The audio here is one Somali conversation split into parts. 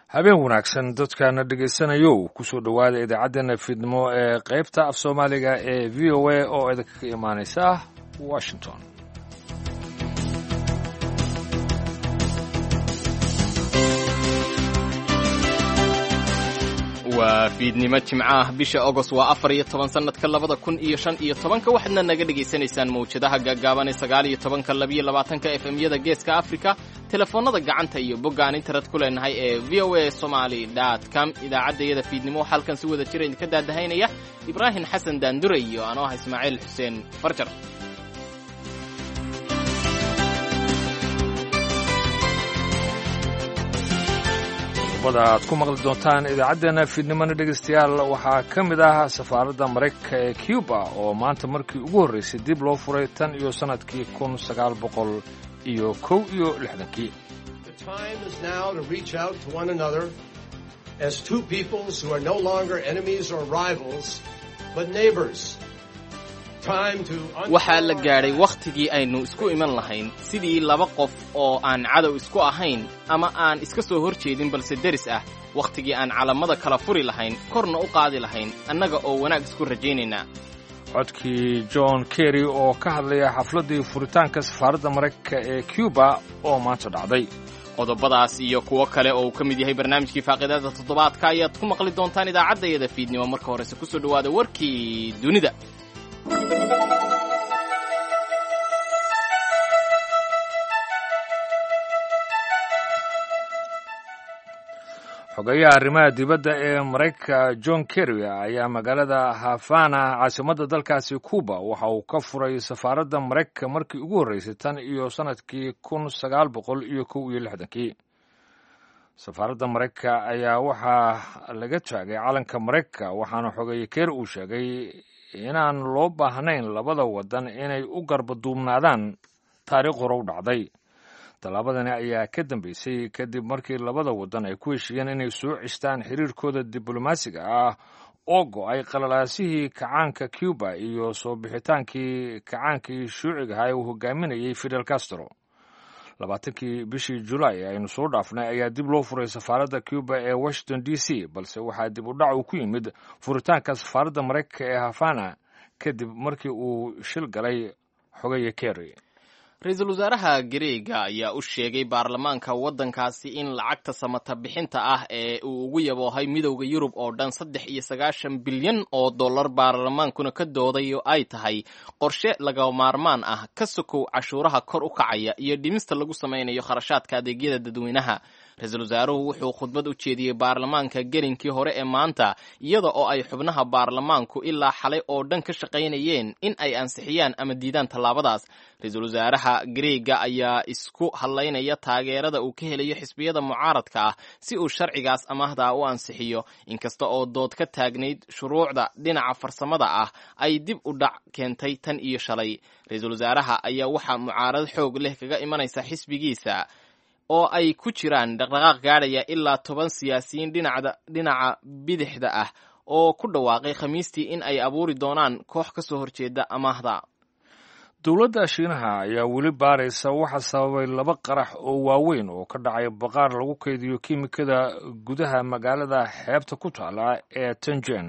habeen wanaagsan dadkana dhegaysanayow kusoo dhowaada idaacaddeenna fiidnimo ee qaybta af soomaaliga ee v o a oo idinka imaanaysa washington waa fiidnimo jimco ah bisha agost waa afar iyo toban sannadka labada kun iyo shan iyo tobanka waxaadna naga dhegaysanaysaan mawjadaha gaagaaban ee sagaal iyo tobanka labiyo labaatanka efemyada geeska afrika telefoonnada gacanta iyo boggaan internet ku leenahay ee v o a somaly dot com idaacaddayada fiidnimo waxaa halkan si wada jira idinka daadahaynaya ibraahim xasan daandure iyo anoo ah ismaaciil xuseen farjar qodobada aad ku maqli doontaan idaacaddeenna fiidnimona dhegaystayaal waxaa ka mid ah safaaradda maraykanka ee cuba oo maanta markii ugu horraysay dib loo furay tan iyo sannadkii kun sagaal boqol iyo kow iyo lixdankii as two peoples who are no longer enemies or rivals, but neighbors. waxaa la gaadhay wakhtigii aynu isku iman lahayn sidii laba qof oo aan cadow isku ahayn ama aan iska soo hor jeedin balse deris ah wakhtigii aan calamada kala furi lahayn korna u qaadi lahayn annaga oo wanaag isku rajaynaynaa codkii john kerry oo ka hadlaya xafladdii furitaanka safaaradda maraykanka ee cuba oo maanta dhacday qodobadaas iyo kuwo kale oo uu ka mid yahay barnaamijkii faaqiidada toddobaadka ayaad ku maqli doontaan idaacaddayada fiidnimo marka horese ku soo dhowaada warkii dunida xogeyaha arrimaha dibadda ee maraykanka john kerry ayaa magaalada havana caasimadda dalkaasi cuba waxa uu ka furay safaaradda maraykanka markii ugu horreysay tan iyo sannadkii kun sagaal boqol iyo kow iyo lixdankii safaaradda maraykanka ayaa waxaa laga taagay calanka maraykanka waxaana xogeeye kerry uu sheegay inaan loo baahnayn labada waddan inay u garbaduubnaadaan taariikh hore u dhacday tallaabadani ayaa ka dambeysay kadib markii labada waddan ay ku heshiiyeen inay soo cistaan xiriirkooda diblomaasiga ah oo go'ay qalalaasihii kacaanka cuba iyo soo bixitaankii kacaankii shuucigaha ee uu hogaaminayay fidel castro labaatankii bishii julaay aynu soo dhaafnay ayaa dib loo furay safaaradda cuba ee washington d c balse waxaa dib u dhac uu ku yimid furitaanka safaaradda maraykanka ee havana kadib markii uu shil galay xogeeye kerry ra-iisul wasaaraha gareega ayaa u sheegay baarlamaanka waddankaasi in lacagta samata bixinta ah ee uu ugu yaboohay midowda yurub oo dhan saddex iyo sagaashan bilyan oo dollar baarlamaankuna ka doodayo ay tahay qorshe laga maarmaan ah ka sokow cashuuraha kor u kacaya iyo dhimista lagu samaynayo kharashaadka adeegyada dadweynaha ra-iisul wasaaruhu wuxuu khudbad u jeediyey baarlamaanka gelinkii hore ee maanta iyada oo ay xubnaha baarlamaanku ilaa xalay oo dhan ka shaqaynayeen in ay ansixiyaan ama diidaan tallaabadaas ra-iisul wasaaraha gareega ayaa isku hadlaynaya taageerada uu ka helayo xisbiyada mucaaradka ah si uu sharcigaas amaahda u ansixiyo inkasta oo dood ka taagnayd shuruucda dhinaca farsamada ah ay dib u dhac keentay tan iyo shalay ra-iisul wasaaraha ayaa waxaa mucaarad xoog leh kaga imanaysa xisbigiisa oo ay ku jiraan dhaqdhaqaaq gaadhaya ilaa toban siyaasiyiin dhinaca bidixda ah oo ku dhawaaqay khamiistii in ay abuuri doonaan koox ka soo horjeeda amaahda dowladda shiinaha ayaa weli baaraysa waxa sababay laba qarax oo waaweyn oo ka dhacay baqaar lagu kaydiyo kiimikada gudaha magaalada xeebta ku taala ee tanjen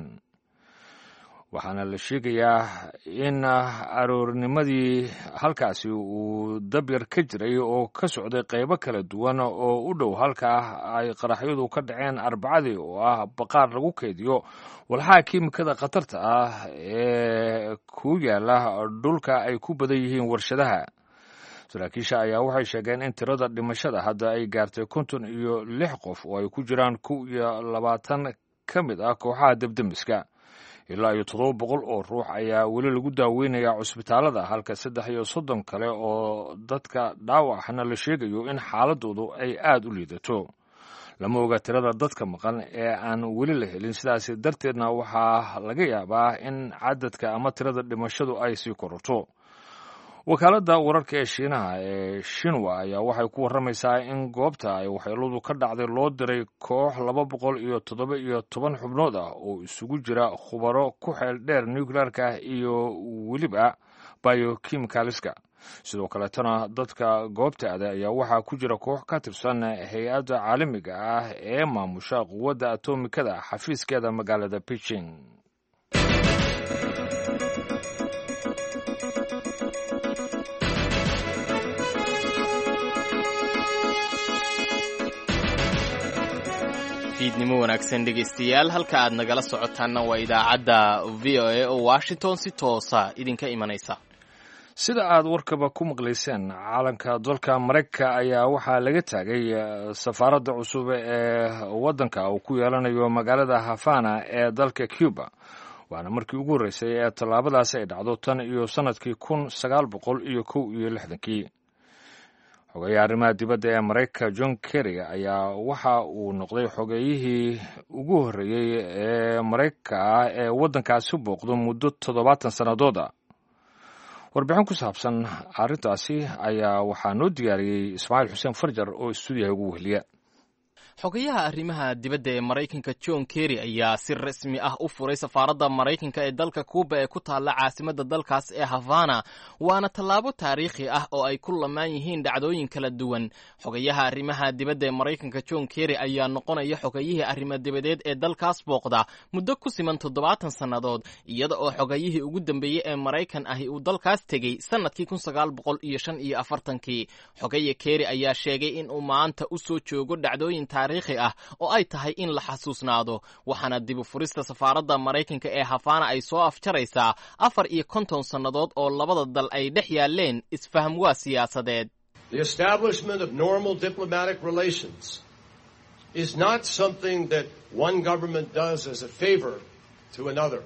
waxaana la sheegayaa in aroornimadii halkaasi uu dabyar ka jiray oo ka socday qaybo kala duwan oo u dhow halkaa ay qaraxyadu ka dhaceen arbacadii oo ah baqaar lagu kaydiyo walxaha kiimikada khatarta ah ee ku yaala dhulka ay ku badan yihiin warshadaha saraakiisha ayaa waxay sheegeen in tirada dhimashada hadda ay gaartay konton iyo lix qof oo ay ku jiraan kow iyo labaatan ka mid ah kooxaha debdemiska ilaa iyo toddoba boqol oo ruux ayaa weli lagu daaweynayaa cusbitaalada halka saddex iyo soddon kale oo dadka dhaawacna la sheegayo in xaaladoodu ay aad u liidato lama oga tirada dadka maqan ee aan weli la helin sidaas darteedna waxaa laga yaabaa in cadadka ama tirada dhimashadu ay sii kororto wakaaladda wararka ee shiinaha ee shinwa ayaa waxay ku warramaysaa in goobta ay waxyeeladu ka dhacday loo diray koox laba boqol iyo toddoba iyo toban xubnood ah oo isugu jira khubaro ku xeel dheer nuclearka iyo weliba biokimikaliska sidoo kaleetana dadka goobta ada ayaa waxaa ku jira koox ka tirsan hay-adda caalamiga ah ee maamusha quwadda atomikada xafiiskeeda magaalada beijing fiidnimo wanaagsan dhegaystayaal halka aad nagala socotaanna waa idaacadda v o a oo washington si toosa idinka imanaysa sida aad warkaba ku maqlayseen caalanka dalka maraykanka ayaa waxaa laga taagay safaaradda cusub ee waddanka uu ku yeelanayo magaalada havana ee dalka cuba waana markii ugu horreysay ee tallaabadaasi ay dhacdo tan iyo sannadkii kun sagaal boqol iyo kow iyo lixdankii xogeeyaha arrimaha dibadda ee maraykanka john kerry ayaa waxa uu noqday xogeeyihii ugu horreeyey ee maraykanka ah ee waddankaasi booqdo muddo toddobaatan sannadood a warbixin ku saabsan arrintaasi ayaa waxaa noo diyaariyey ismaaciil xuseen farjar oo istuudiyaha ugu weheliya xogayaha arrimaha dibadda ee maraykanka john kerry ayaa si rasmi ah u furay safaaradda maraykanka ee dalka kuuba ee ku taalla caasimadda dalkaas ee havana waana tallaabo taariikhi ah oo ay ku lamaan yihiin dhacdooyin kala duwan xogayaha arrimaha dibadda ee maraykanka john kerry ayaa noqonaya xogayihii arrimo dibadeed ee dalkaas booqda muddo ku siman toddobaatan sannadood iyada oo xogayihii ugu dambeeyey ee maraykan ahi uu dalkaas tegey sannadkii kun sagaal boqol iyo shan iyo afartankii xogaya kerry ayaa sheegay in uu maanta u soo joogo dhacdooyin taariikhi ah oo ay tahay in la xasuusnaado waxaana dibu furista safaaradda maraykanka ee hafana ay soo afjaraysaa afar iyo konton sannadood oo labada dal ay dhex yaaleen isfaham waa siyaasadeed The establishment of normal diplomatic relations is not something that one government does as a favor to another.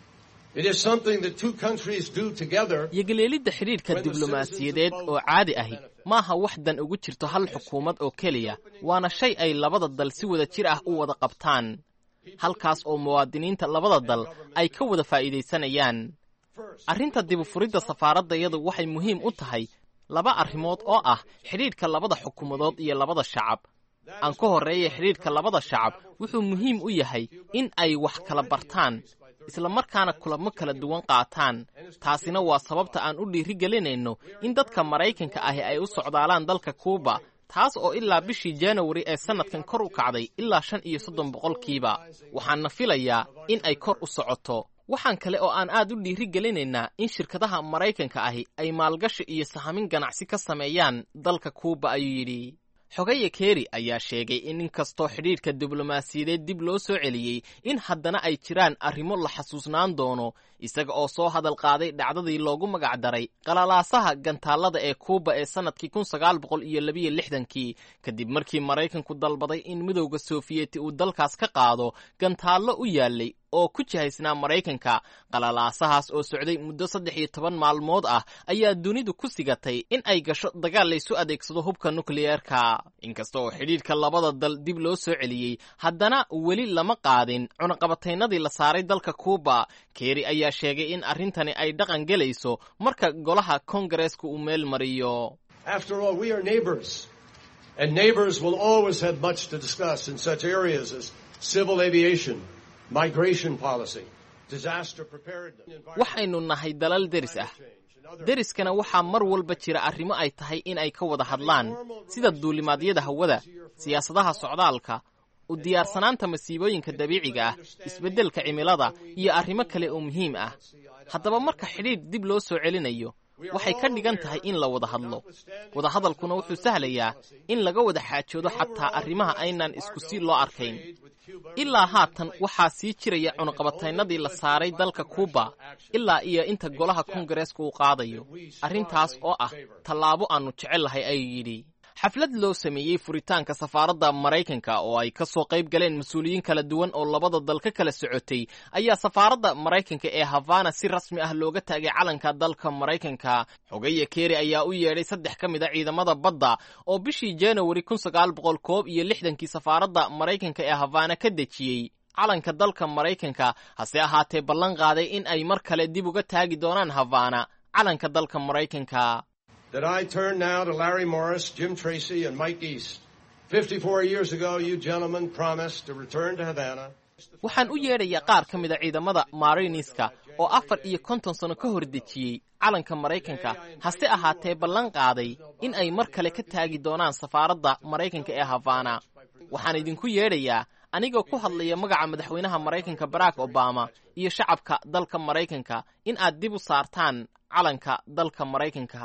It is something that two countries do together. yogaleelidda xidhiidhka diblomaasiyadeed oo caadi ahi maaha wax dan ugu jirto hal xukuumad oo keliya waana shay ay labada dal si wada jir ah u wada qabtaan halkaas oo muwaadiniinta labada dal ay ka wada faa'iidaysanayaan arrinta dibufuridda safaaraddayadu waxay muhiim u tahay laba arrimood oo ah xidhiidhka labada xukuumadood iyo labada shacab aan ka horreeya xidhiidhka labada shacab wuxuu muhiim u yahay in ay wax kala bartaan isla markaana kulamo kala duwan qaataan taasina waa sababta aan u dhiirigelinayno in dadka maraykanka ahi ay u socdaalaan dalka kuuba taas oo ilaa bishii januari ee sannadkan kor u kacday ilaa shan iyo soddon boqolkiiba waxaana filayaa in ay kor u socoto waxaan kale oo aan aad u dhiirigelinaynaa in shirkadaha maraykanka ahi ay maalgashi iyo sahamin ganacsi ka sameeyaan dalka kuuba ayuu yidhi xogaya kerry ayaa sheegay in inkastoo xidhiidhka diblomaasiyadeed dib loo soo celiyey in haddana ay jiraan arrimo la xasuusnaan doono isaga oo soo hadal qaaday dhacdadii loogu magac daray qalalaasaha gantaallada ee kuuba ee sannadkii kun sagaal boqol iyo labiyo lixdankii kadib markii maraykanku dalbaday in midowda sofiyeeti uu dalkaas ka qaado gantaallo u yaallay oo ku jihaysnaa maraykanka qalalaasahaas oo socday muddo saddex iyo toban maalmood ah ayaa dunidu ku sigatay in ay gasho dagaal laysu adeegsado hubka nukliyeerka inkasta oo xidhiidhka labada dal dib loo soo celiyey haddana weli lama qaadin cunaqabataynadii la saaray dalka kuuba kerry ayaa sheegay in arrintani ay dhaqan gelayso marka golaha kongareeska uu meel mariyo After all, we are neighbors. And neighbors will always have much to discuss in such areas as civil aviation, migration policy, disaster preparedness, waxaynu nahay dalal deris ah deriskana waxaa mar walba jira arrimo ay tahay in ay ka wada hadlaan sida duulimaadyada hawada siyaasadaha socdaalka u diyaarsanaanta masiibooyinka dabiiciga ah isbeddelka cimilada iyo arrimo kale oo muhiim ah haddaba marka xidhiidh dib loo soo celinayo waxay ka dhigan tahay in la wada hadlo wadahadalkuna wuxuu sahlayaa in laga wada xaajoodo xataa arrimaha aynaan isku si loo arkayn ilaa haatan waxaa sii jiraya cunaqabataynadii la saaray dalka kuuba ilaa iyo inta golaha kongareeska uu qaadayo arrintaas oo ah tallaabo aannu jecellahay ayuu yidhi xaflad loo sameeyey furitaanka safaaradda maraykanka oo ay ka soo qayb galeen mas-uuliyiin kala duwan oo labada dal ka kala socotay ayaa safaaradda maraykanka ee havana si rasmi ah looga taagay calanka dalka maraykanka xogaya kerry ayaa u yeedhay saddex ka mid a ciidamada badda oo bishii januari kun sagaal boqol koob iyo lixdankii safaaradda maraykanka ee havana ka dejiyey calanka dalka maraykanka hase ahaatee ballan qaaday in ay mar kale dib uga taagi doonaan havana calanka dalka maraykanka that I turn now to Larry Morris, Jim Tracy, and Mike East. 54 years ago, you gentlemen promised to return to Havana. waxaan u yeedhayaa qaar ka mid a ciidamada mariniska oo afar iyo konton sano ka hor dejiyey calanka maraykanka hase ahaatee ballan qaaday in ay mar kale ka taagi doonaan safaaradda maraykanka ee havana waxaan idinku yeedhayaa anigoo ku hadlaya magaca madaxweynaha maraykanka barack obama iyo shacabka dalka maraykanka in aad dib u saartaan calanka dalka maraykanka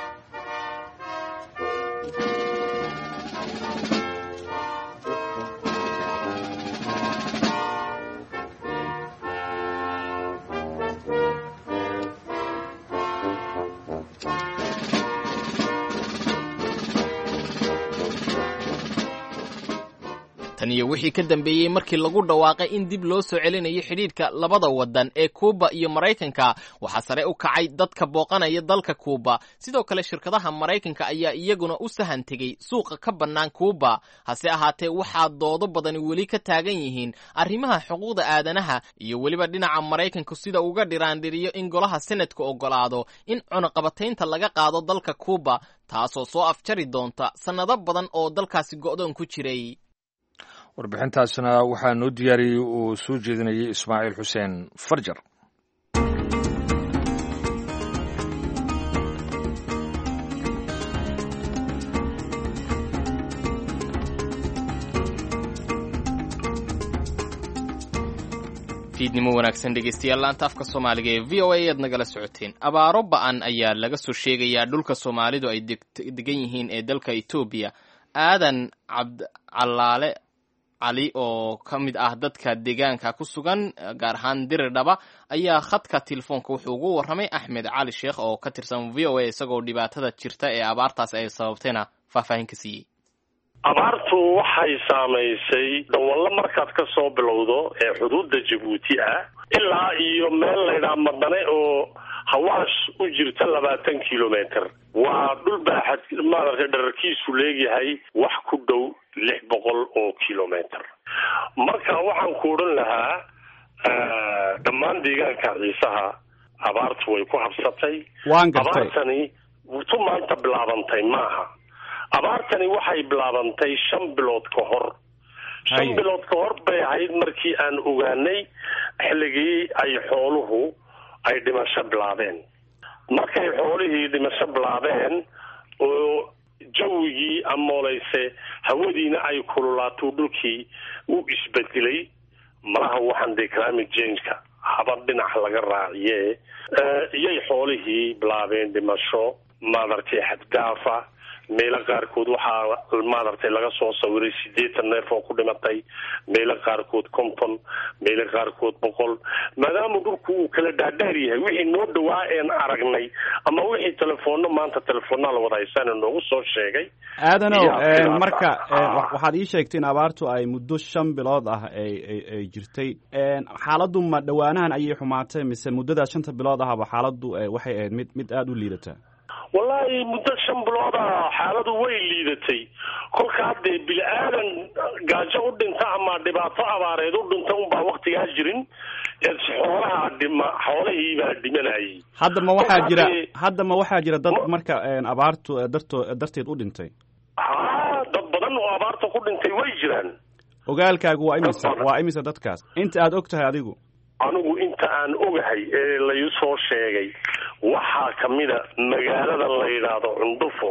tan iyo wixii ka dambeeyey markii lagu dhawaaqay in dib loo soo celinayo xidhiidhka labada waddan ee kuuba iyo maraykanka waxaa sare u kacay dadka booqanaya dalka kuuba sidoo kale shirkadaha maraykanka ayaa iyaguna u sahan tegey suuqa ka bannaan kuuba hase ahaatee waxaa doodo badani weli ka taagan yihiin arrimaha xuquuqda aadanaha iyo weliba dhinaca maraykanku sida uga dhiraandhiriyo in golaha senadka oggolaado in cunaqabataynta laga qaado dalka kuuba taasoo soo afjari doonta sannado badan oo dalkaasi go'doon ku jiray warbixintaasna waxaa noo diyaariyey uu soo jeedinayay ismaaciil xuseen farjar fiidnimo wanaagsan dhegeystayaal laanta afka soomaaliga ee v o a aad nagala socoteen abaaro ba-an ayaa laga soo sheegayaa dhulka soomaalidu ay degan yihiin ee dalka etoobiya aadan cabdcalaale cali oo ka mid ah dadka deegaanka ku sugan gaar ahaan diridhaba ayaa khadka telefoonka wuxuu ugu warramay axmed cali sheekh oo ka tirsan v o a isagoo dhibaatada jirta ee abaartaas ay sababtayna faahfaahin ka siiyey abaartu waxay saamaysay dawallo markaad ka soo bilowdo ee xuduudda jabuuti ah ilaa iyo meel laydhaha madane oo hawaash u jirta labaatan kilometer waa dhul baaxad maaragtay dherarkiisu leegyahay wax ku dhow lix boqol oo kilometer marka waxaan ku odhan lahaa dhammaan deegaanka ciisaha abaartu way ku habsatay waan gartay abaartani tu maanta bilaabantay maaha abaartani waxay bilaabantay shan bilood ka hor shan Haye. bilood ka hor bay ahayd markii aan ogaanay xilligii ay xooluhu ay dhimasho bilaabeen markay xoolihii dhimasho bilaabeen oo jawigii amooleyse hawadiina ay kululaato dhulkii u isbedelay malaha waxaan dee climate change-ka haba dhinac laga raaciye Eh, iyay xoolihii bilaabeen dhimasho maaragtay xaddaafa meelo qaarkood waxaa maaragtay laga soo sawiray siddeetan neef oo ku dhimatay meelo qaarkood konton meelo qaarkood boqol maadaama dhulku uu kala dhaadheer yahay wixii noo dhawaa een aragnay ama wixii telefoonno maanta telefoonnaa la wada haysaana noogu soo sheegay aadanow Yaa, een, sidaas marka ah. een, wa- waxaad ii sheegtay in abaartu ay muddo shan bilood ah ay ay- ay jirtay een, xaaladdu ma dhowaanahan ayay xumaatay mise muddada shanta bilood ahaba xaaladdu eh, waxay ahayd mid mid aada u liidata wallaahi muddo shan bilood ah xaaladu way liidatay kolka haddee bini aadan gaajo u dhinta ama dhibaato abaareed u dhinta unbaa waktigaa jirin ee xoolaha dhima xoolihiibaa dhimanayay hadda ma waxaa Kolka jira haddee- hadda ma waxaa jira dad Ma- marka een, abaartu eh, darto darteed u dhintay haa dad badan oo abaarta ku dhintay way jiraan ogaalkaagu waa imisa Dad badan. waa imisa dadkaas inta aad og tahay adigu anigu inta aan ogahay ee layu soo sheegay waxaa ka mida magaalada la yidhaahdo cundufo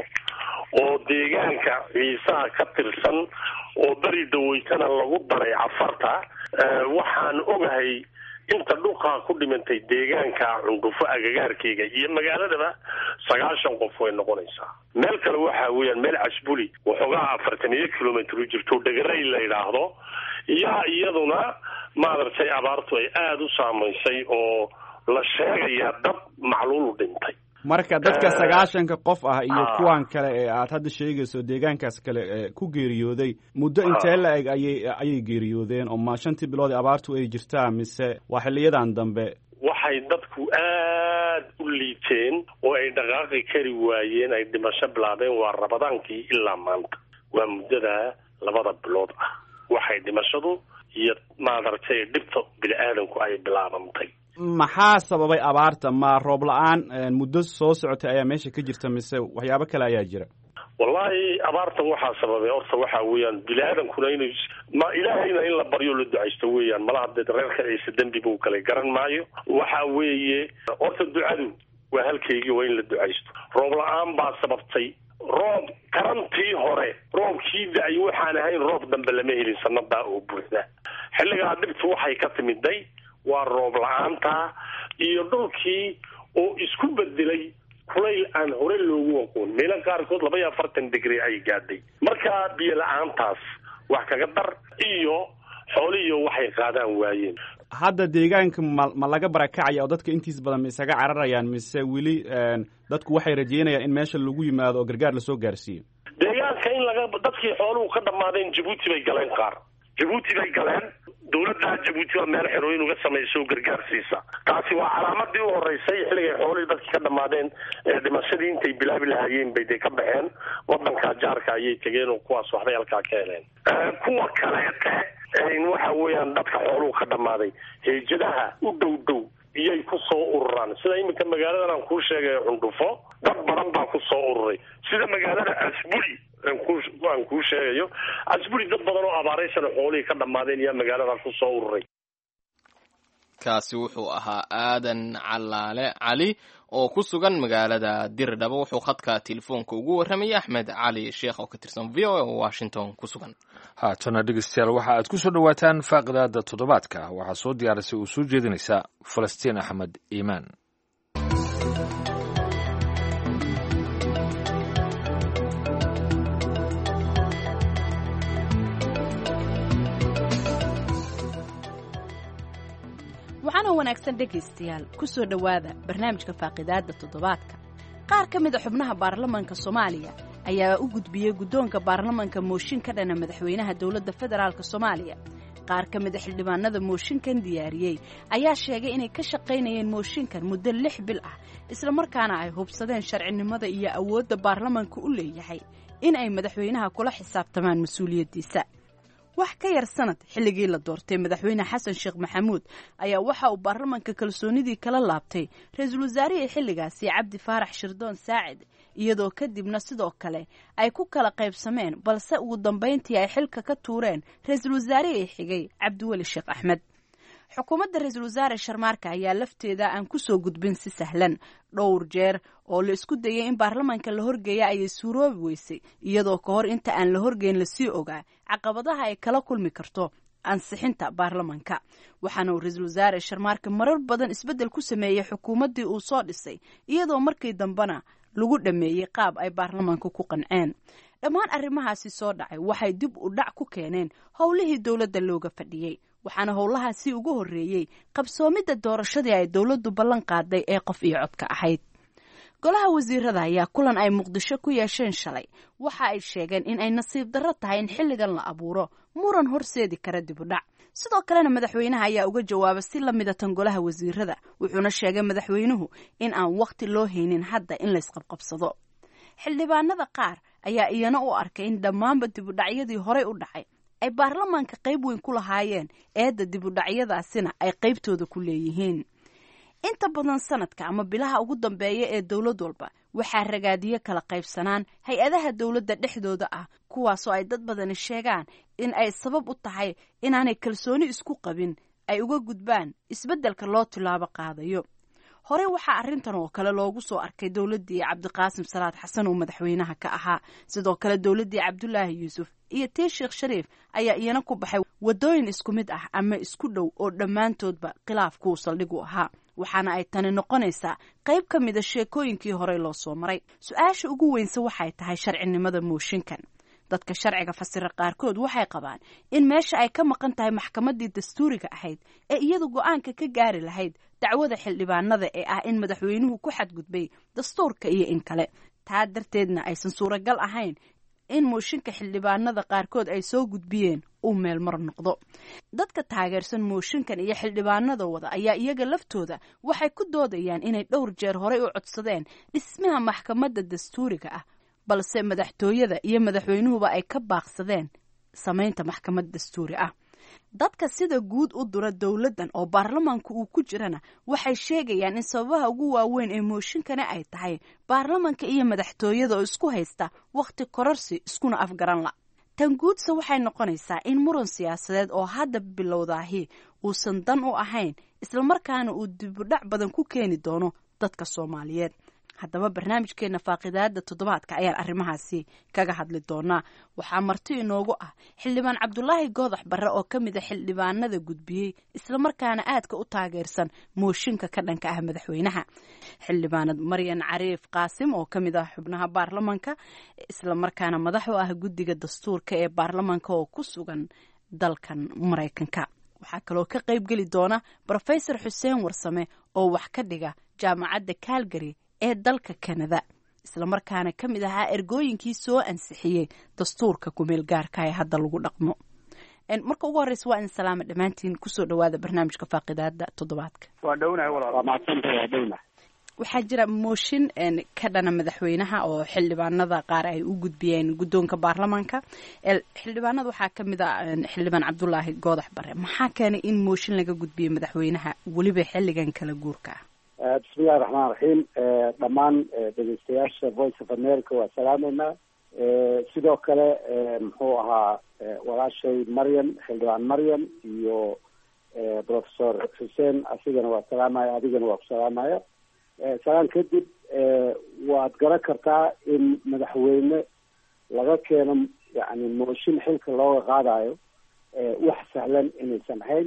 oo deegaanka ciisaha ka tirsan oo beri daweytana lagu daray cafarta Eh, waxaan ogahay inta dhulkaa ku dhimantay deegaanka cundufo agagaarkeyga iyo magaaladaba sagaashan qof way noqonaysaa meel kale waxa weeyaan meel casbuli waxoogaa afartan iyo kilomitr u jirto dhegarey la yidhaahdo yaa iyaduna maaragtay abaartu ay aada u saamaysay oo la sheegayaa dad macluulu dhintay marka dadka Eh, sagaashanka qof ah iyo ah. kuwan kale ee aad hadda sheegayso deegaankaas kale ee ku geeriyooday muddo intee la eg ayay ayay geeriyoodeen oo ma shantii bilood ee abaartu ay jirtaa mise waa xiliyadan dambe waxay dadku aad u liiteen oo ay dhaqaaqi kari waayeen ay dhimasho bilaabeen waa rabadaankii ilaa maanta waa muddada labada bilood ah waxay dhimashadu iyo maaragtay dhibta bini aadanku ay bilaabantay maxaa sababay abaarta ma roob la-aan een, muddo soo socotay ayaa meesha ka jirta mise waxyaabo kale ayaa jira wallahi abaartan waxaa sababay horta waxa weeyaan bini aadamkuna inay ma ilaahayna in la baryo la ducaysto weeyaan malaha dee reerka ciise dembi buu kale garan maayo waxa weeye horta ducadu waa halkaygii waa in la ducaysto roob la-aan baa sababtay roob karantii hore roobkii da-ay waxaan ahayn roob dambe lama helin sanadaa oo buuxda xilligaa dhibtu waxay ka timiday waa roob la-aanta iyo dhulkii oo isku bedelay kulayl aan hore loogu aqoon meelo qaarkood laba iyo afartan digri ay gaadhay marka biyo la-aantaas wax kaga dar iyo xoolihiyo waxay qaadaan waayeen hadda deegaanka ma ma laga barakacaya oo dadka intiis badan ma isaga cararayaan mise weli dadku waxay rajeynayaan in meesha lagu yimaado oo gargaar lasoo gaarsiiyo deegaanka in laga dadkii xooluhu ka dhammaadeen jabuuti bay galeen qaar jabuuti bay galeen dawladda jabuuti waa meel xerooyin uga samaysa oo gargaar siisa taasi waa calaamadii u horeysay xilligay xoolihii dadkii ka dhammaadeen ee dhimashadii intay bilaabi lahaayeen bay dee ka baxeen wadanka jaarka ayay tegeen oo kuwaas waxbay halkaa ka heleen kuwa kaleete waxa weeyaan dadka xooluhu ka dhammaaday heejadaha u dhow dhow iyay ku soo ururaan sida iminka magaaladan aan kuu sheegay cundhufo dad badan baa ku soo ururay sida magaalada asburi aan kuu sheegayo asburi dad badan oo abaaraysan xoolihii ka dhammaadeen ayaa magaalada ku soo ururay kaasi wuxuu ahaa aadan calaale cali oo ku sugan magaalada dirdhabo wuxuu khadka telefoonka ugu warramayay axmed cali sheekh oo ka tirsan v o a oo washington ku sugan haatana dhegeystayaal waxa aad ku soo dhowaataan faaqidaada toddobaadka waxaa soo diyaarisay oo soo jeedinaysa falastiin axmed iimaan waxaana wanaagsan dhegaystayaal ku soo dhowaada barnaamijka faaqidaadda toddobaadka qaar ka mid a xubnaha baarlamanka soomaaliya ayaa u gudbiyey guddoonka baarlamanka mooshin ka dhana madaxweynaha dowladda federaalk soomaaliya qaar ka mid a xildhibaanada mooshinkan diyaariyey ayaa sheegay inay ka shaqaynayeen mooshinkan muddo lix bil ah islamarkaana ay hubsadeen sharcinimada iyo awoodda baarlamanka u leeyahay in ay madaxweynaha kula xisaabtamaan mas-uuliyaddiisa wax ka yar sanad xilligii la doortay madaxweyne xasan sheekh maxamuud ayaa waxa uu baarlamanka kalsoonidii kala laabtay ra-iisul wasaarihii xilligaasi cabdi faarax shirdoon saacid iyadoo kadibna sidoo kale ay ku kala qaybsameen balse ugu dambayntii ay xilka ka tuureen ra-iisul wasaarihii xigay cabdiweli sheekh axmed xukuumadda ra-iisul wasaare sharmaarka ayaa lafteeda aan kusoo gudbin si sahlan dhowr jeer oo la isku dayay in baarlamanka la horgeeya ayay suuroobi weysay iyadoo ka hor inta aan la horgeyn lasii ogaa caqabadaha ay kala kulmi karto ansixinta baarlamanka waxaana uu ra-iisul wasaare sharmaarka marar badan isbeddel ku sameeyey xukuumaddii uu soo dhisay iyadoo markii dambena lagu dhameeyey qaab ay baarlamanka ku qanceen dhammaan arrimahaasi soo dhacay waxay dib u dhac ku keeneen howlihii dowladda looga fadhiyey waxaana howlahaasi ugu horreeyey qabsoomidda doorashadii ay dowladdu ballan qaaday ee qof iyo codka ahayd golaha wasiirada ayaa kulan ay muqdisho ku yeesheen shalay waxa ay sheegeen in ay nasiib darro tahay in xilligan la abuuro muran horseedi kara dib u dhac sidoo kalena madaxweynaha ayaa uga jawaaba si la mida tan golaha wasiirada wuxuuna sheegay madaxweynuhu in aan wakhti loo haynin hadda in laysqabqabsado xildhibaanada qaar ayaa iyana u arkay in dhammaanba dibudhacyadii horey u dhacay ay baarlamaanka qayb weyn ku lahaayeen eedda dibudhacyadaasina ay qaybtooda ku leeyihiin inta badan sanadka ama bilaha ugu dambeeya ee dowlad walba waxaa ragaadiyo kala qaybsanaan hay-adaha dowladda dhexdooda ah kuwaasoo ay dad badani sheegaan in ay sabab u tahay inaanay kalsooni isku qabin ay uga gudbaan isbeddelka loo tilaabo qaadayo hore waxaa arrintan oo kale loogu soo arkay dowladdii cabdiqaasim salaad xasan oo madaxweynaha ka ahaa sidoo kale dowladdii cabdulaahi yuusuf iyo tii sheekh shariif ayaa iyana ku baxay waddooyin isku mid ah ama isku dhow oo dhammaantoodba khilaafkuu saldhig u ahaa waxaana ay tani noqonaysaa qayb ka mida sheekooyinkii horey loo soo maray su-aasha ugu weynse waxay tahay sharcinimada mooshinkan dadka sharciga fasira qaarkood waxay qabaan in meesha ay ka maqan tahay maxkamaddii dastuuriga ahayd ee iyadu go-aanka ka gaari lahayd dacwada xildhibaanada ee ah in madaxweynuhu ku xadgudbay dastuurka iyo in kale taa darteedna aysan suuragal ahayn in mooshinka xildhibaanada qaarkood ay soo gudbiyeen uu meel mar noqdo dadka taageersan mooshinkan iyo xildhibaanada wada ayaa iyaga laftooda waxay ku doodayaan inay dhowr jeer horey u codsadeen dhismaha maxkamadda dastuuriga ah balse madaxtooyada iyo madaxweynuhuba ay ka baaqsadeen samaynta maxkamad dastuuri ah dadka sida guud u dura dowladdan oo baarlamaanka uu ku jirana waxay sheegayaan in sababaha ugu waaweyn ee mooshinkani ay tahay baarlamanka iyo madaxtooyada oo isku haysta wakhti kororsi iskuna afgaran la tan guudse waxay noqonaysaa in muran siyaasadeed oo hadda bilowdaahi uusan dan u ahayn islamarkaana uu dibudhac badan ku keeni doono dadka soomaaliyeed haddaba barnaamijkeena faaqidaada toddobaadka ayaan arrimahaasi kaga hadli doonaa waxaa marti inoogu ah xildhibaan cabdulaahi goodax barre oo ka mid a xildhibaanada gudbiyey islamarkaana aadka u taageersan mooshinka ka dhanka ah madaxweynaha xildhibaanad maryan cariif qaasim oo ka mid ah xubnaha baarlamanka islamarkaana madax u ah guddiga dastuurka ee baarlamanka oo ku sugan dalkan maraykanka waxaa kaloo ka qayb geli doona brofesor xuseen warsame oo wax ka dhiga jaamacadda calgary ee dalka kanada islamarkaana ka mid ahaa ergooyinkii soo ansixiyey dastuurka kumeel gaarka ee hadda lagu dhaqmo marka ugu horreysa waa in salaama dhammaantiin kusoo dhawaada barnaamijka faaqidaada toddobaadka waa dhownahay walaal waa mahadsantahay waa dhownahay waxaa jira mooshin ka dhana madaxweynaha oo xildhibaanada qaar ay u gudbiyeen guddoonka baarlamaanka xildhibaanada waxaa ka mid a xildhibaan cabdulaahi goodax bare maxaa keenay in mooshin laga gudbiyo madaxweynaha weliba xilligan kala guurka ah bismillahi raxmaan raxiim dhammaan dhegeystayaasha voice of america waa salaameynaa sidoo kale muxuu ahaa walaashay maryam xildhibaan maryam iyo professor xuseen asigana waa salaamaya adigana waa ku salaamaya salaan kadib waad garan kartaa in madaxweyne laga keeno yani mooshin xilka looga qaadayo wax sahlan inaysan ahayn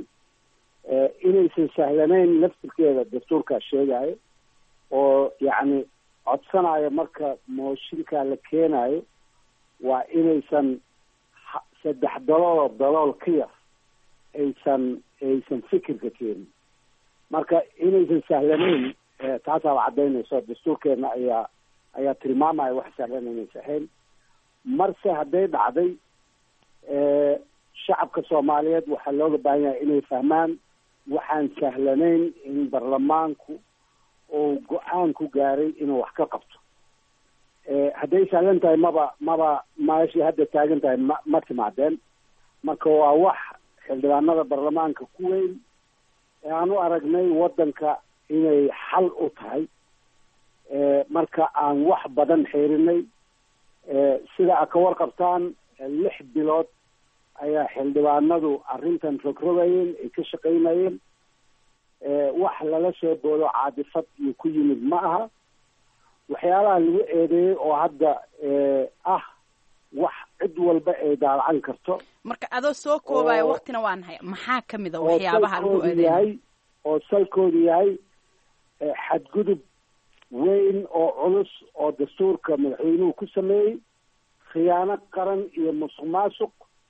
inaysan sahlanayn laftirkeeda dastuurkaa sheegayo oo yacni codsanayo marka mooshinkaa la keenayo waa inaysan saddex dalooloo dalool ka yar aysan aysan fikirka keenin marka inaysan sahlanayn taasaaba caddaynayso dastuurkeena ayaa ayaa tilmaamaya wax sahlan inaysan ahayn marse hadday dhacday shacabka soomaaliyeed waxaa looga baahan yahay inay fahmaan waxaan sahlanayn in baarlamaanku uu go-aan ku gaaray inuu wax ka qabto hadday sahlan tahay maba maba meeshii hadda taagan tahay ma ma timaadeen marka waa wax xildhibaanada baarlamaanka ku weyn ee aan u aragnay waddanka inay xal u tahay marka aan wax badan xeerinay sida a ka warqabtaan lix bilood ayaa xildhibaanadu arrintan rogrogayeen ay ka shaqaynayeen wax lala soo boodo caadifad iyo ku yimid ma aha waxyaalaha lagu eedeeyey oo hadda ah wax cid walba ay daalacan karto marka adoo soo koobaya waktina waa nahay maxaa ka mid a waxyaabaha lagu yahay eedeeyay oo salkoodu yahay xadgudub weyn oo culus oo dastuurka madaxweynuhu ku sameeyey khiyaano qaran iyo musuq maasuq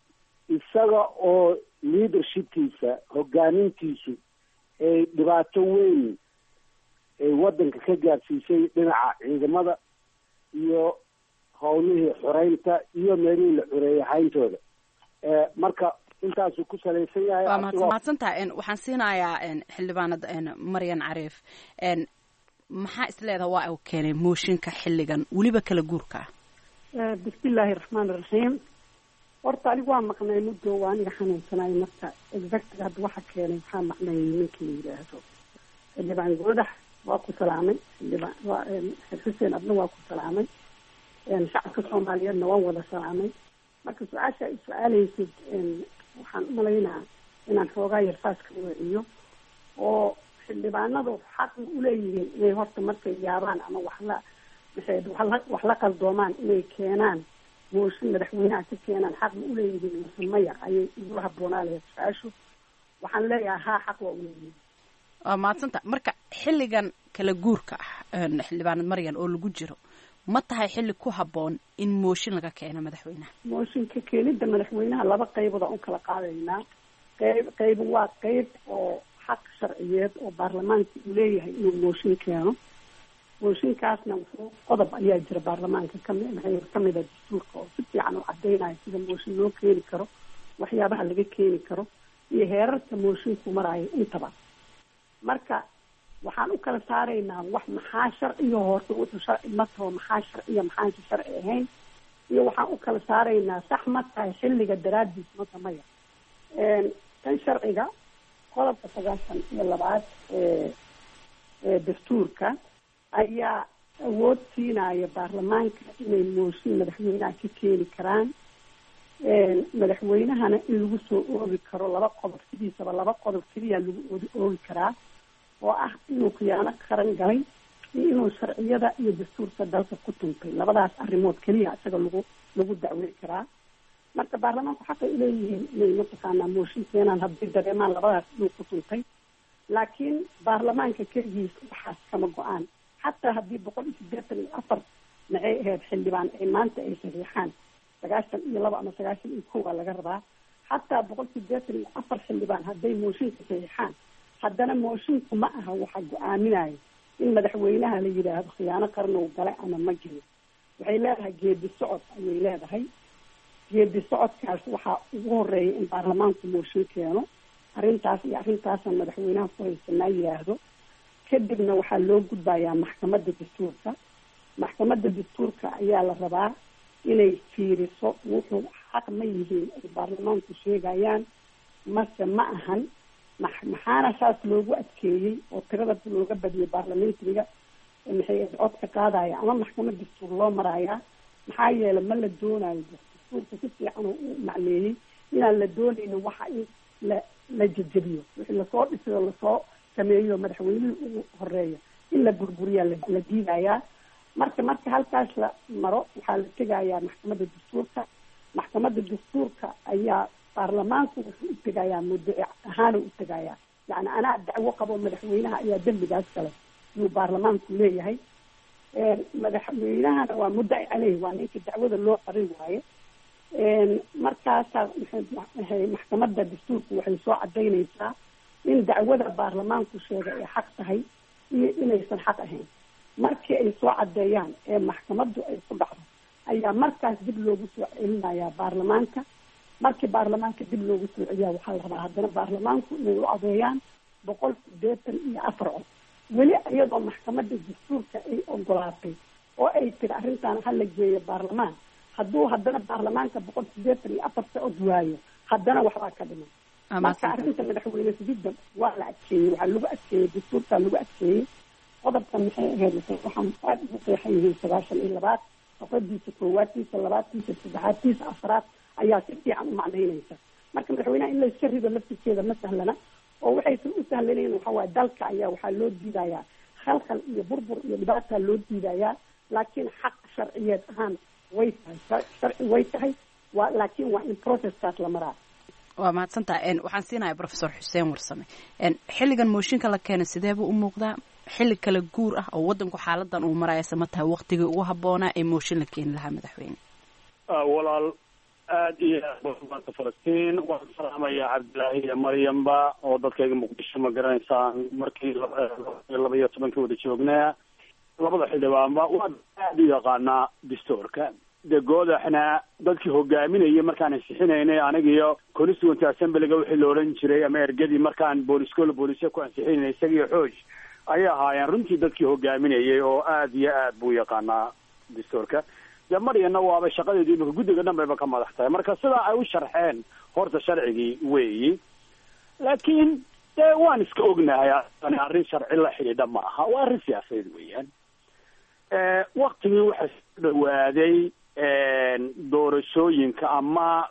isaga oo leadershipkiisa hogaamintiisu ay dhibaato weyn ay waddanka ka gaarsiisay dhinaca ciidamada iyo howlihii xoreynta iyo meelihii la xoreeyey hayntooda marka intaasuu ku salaysan yahay waa asigoo- mahadsantaha waxaan siinayaa xildhibaanada maryan cariif maxaa isleedaha waa uu keenay mooshinka xilligan weliba kala guurka ah bismillaahi raxmaan iraxiim horta anigu waa maqnay muddo waa aniga xanuunsanay marka exactga hadda waxa keenay waxaa maqnay ninkii la yidhaahdo xildhibaan goodax waa ku salaamay xildhibaan waa xer xuseen adna waa ku salaamay shacabka soomaaliyeedna waan wada salaamay marka su-aasha ay su-aaleysid waxaan umalaynaa inaan xoogaa yarfaas ka weeciyo oo xildhibaanadu xaq ma uleeyihiin inay horta markay yaabaan ama wax la maxay wax la wax la qaldoomaan inay keenaan mooshin madaxweynaha ka keenaan xaq ma uleeyihiin mase maya ayay igula habboonaa lahayd su-aashu waxaan leeyahay haa xaq waa uleeyihiin waa mahadsanta marka xilligan kala guurka ah xildhibaanad maryan oo lagu jiro ma tahay xilli ku habboon in mooshin laga keeno madaxweynaha mooshinka keenida madaxweynaha laba qaybood aan u kala qaadaynaa qayb qayb waa qayb oo xaq sharciyeed oo baarlamaanka uu leeyahay inuu mooshin keeno mooshinkaasna wuxuu qodob ayaa jira baarlamaanka kami maxay kamid a dastuurka oo si fiican u cadeynayo sida mooshin loo keeni karo waxyaabaha laga keeni karo iyo heerarka moshinku maraayo intaba marka waxaan u kala saaraynaa wax maxaa sharciga horta wuxuu sharci ma taho maxaa sharciya maxaanka sharci ahayn iyo waxaan u kala saaraynaa sax ma tahay xilliga daraadiis mata maya tan sharciga qodobka sagaashan iyo labaad ee ee dastuurka ayaa awood siinaya baarlamaanka inay mooshin madaxweynaha ka keeni karaan madaxweynahana in lagu soo oogi karo laba qodob sidiisaba laba qodob keliya lagu oodi oogi karaa oo ah inuu khiyaano qaran galay iyo inuu sharciyada iyo dastuurka dalka ku tuntay labadaas arrimood keliya isaga lagu lagu dacwey karaa marka baarlamaanku xaqay uleeyihiin inay mataqaanaa mooshin keenaan hadday dareemaan labadaas inuu ku tuntay laakiin baarlamaanka keligiis waxaas kama go-aan xataa haddii boqol iyo siddeetan iyo afar maxay ahayd xildhibaan ay maanta ay saxiixaan sagaashan iyo laba ama sagaashan iyo kow aa laga rabaa xataa boqol siddeetan iyo afar xildhibaan hadday mooshinka saxiixaan haddana moshinku ma aha waxa go-aaminaya in madaxweynaha la yidhaahdo khiyaano qarnow galay ama ma jiro waxay leedahay geedi socod ayay leedahay geedi socodkaas waxaa ugu horeeya in baarlamaanku mooshin keeno arrintaas iyo arrintaasaan madaxweynaha ku haysanaa yidhaahdo kadibna waxaa loo gudbayaa maxkamadda dastuurka maxkamadda dastuurka ayaa la rabaa inay fiiriso wuxuu xaq ma yihiin ay baarlamaanku sheegayaan mase ma ahan ma maxaana saas loogu adkeeyey oo tirada looga badiyay baarlamentariga maxay codka qaadaya ama maxkamad dastuur loo marayaa maxaa yeele ma la doonayo dastuurka si fiican oo u macneeyey inaan la doonaynin waxa in la la jejebiyo wixii lasoo dhisayo lasoo sameeyo madaxweynihii ugu horeeya in la burburiyaa la diidayaa marka marka halkaas la maro waxaa la tegayaa maxkamadda dastuurka maxkamadda dastuurka ayaa baarlamaanku wuxuu u tegayaa muddaci ahaana u tegayaa yani anaa dacwo qabo madaxweynaha ayaa dembigaas kale yuu baarlamaanku leeyahay madaxweynahana waa muddaci caleyh waa ninka dacwada loo qarin waaye markaasaa maxay maxkamadda dastuurku waxay soo cadaynaysaa in dacwada baarlamaanku sheegay ay xaq tahay iyo inaysan xaq ahayn markii ay soo cadeeyaan ee maxkamaddu ay ku dhacdo ayaa markaas dib loogu soo celinayaa baarlamaanka markii baarlamaanka dib loogu soo celiyaa waxaa la rabaa haddana baarlamaanku inay u adeeyaan boqol sideetan iyo afar cod weli iyadoo maxkamadda dastuurka ay ogolaatay oo ay tiri arrintaan hala geeyo baarlamaan hadduu haddana baarlamaanka boqol sideetan iyo afarta cod waayo haddana waxbaa ka dhiman marka arrinta madaxweyne sugidda waa la adkeeyey waxaa lagu adkeeyey dastuurkaa lagu adkeeyey qodobka maxay ahayd waxaan aada ugu qeexan yihiin sagaashan iyo labaad safadiisa koowaadtiisa labaadtiisa saddexaadtiisa afraad ayaa si fiican u macnaynaysa marka madaxweynaha in layska rido laftirkeeda ma sahlana oo waxaysan u sahlanayn waxa waaye dalka ayaa waxaa loo diidayaa khalkhal iyo burbur iyo dhibaataa loo diidayaa laakiin xaq sharciyeed ahaan way tahay sharci way tahay waa laakiin waa in processkaas la maraa waa mahadsantaha waxaan siinaya professor xuseen warsame xilligan mooshinka la keenay sidee buu u muuqdaa xilli kala guur ah oo wadanku xaaladan uu maraya sama tahay waktigii ugu habboonaa ee mooshin la keeni lahaa madaxweyne walaal aada iyo aad maanta falastiin waan salaamayaa cabdilaahi iyo maryamba oo dadkayga muqdisho ma garanaysaan markii laba iyo tobankii wada joognaa labada xildhibaanba waa aada u yaqaanaa dastuurka de goodaxna dadkii hogaaminayay markaan ansixinaynay aniga iyo constituent assemblyga wixii la odhan jiray ama ergadii markaan booliskoola booliska ku ansixinaynay isaga iyo xooj ayay ahaayeen runtii dadkii hogaaminayay oo aada iyo aad buu yaqaanaa dastuurka dee maryana waaba shaqadeedu imika guddiga dhan bayba ka madax tahay marka sidaa ay u sharxeen horta sharcigii weeyi laakiin dee waan iska ognahay arrin sharci la xidhiidha ma aha waa arrin siyaasadeed weeyaan waktigii waxaa soo dhawaaday doorashooyinka ama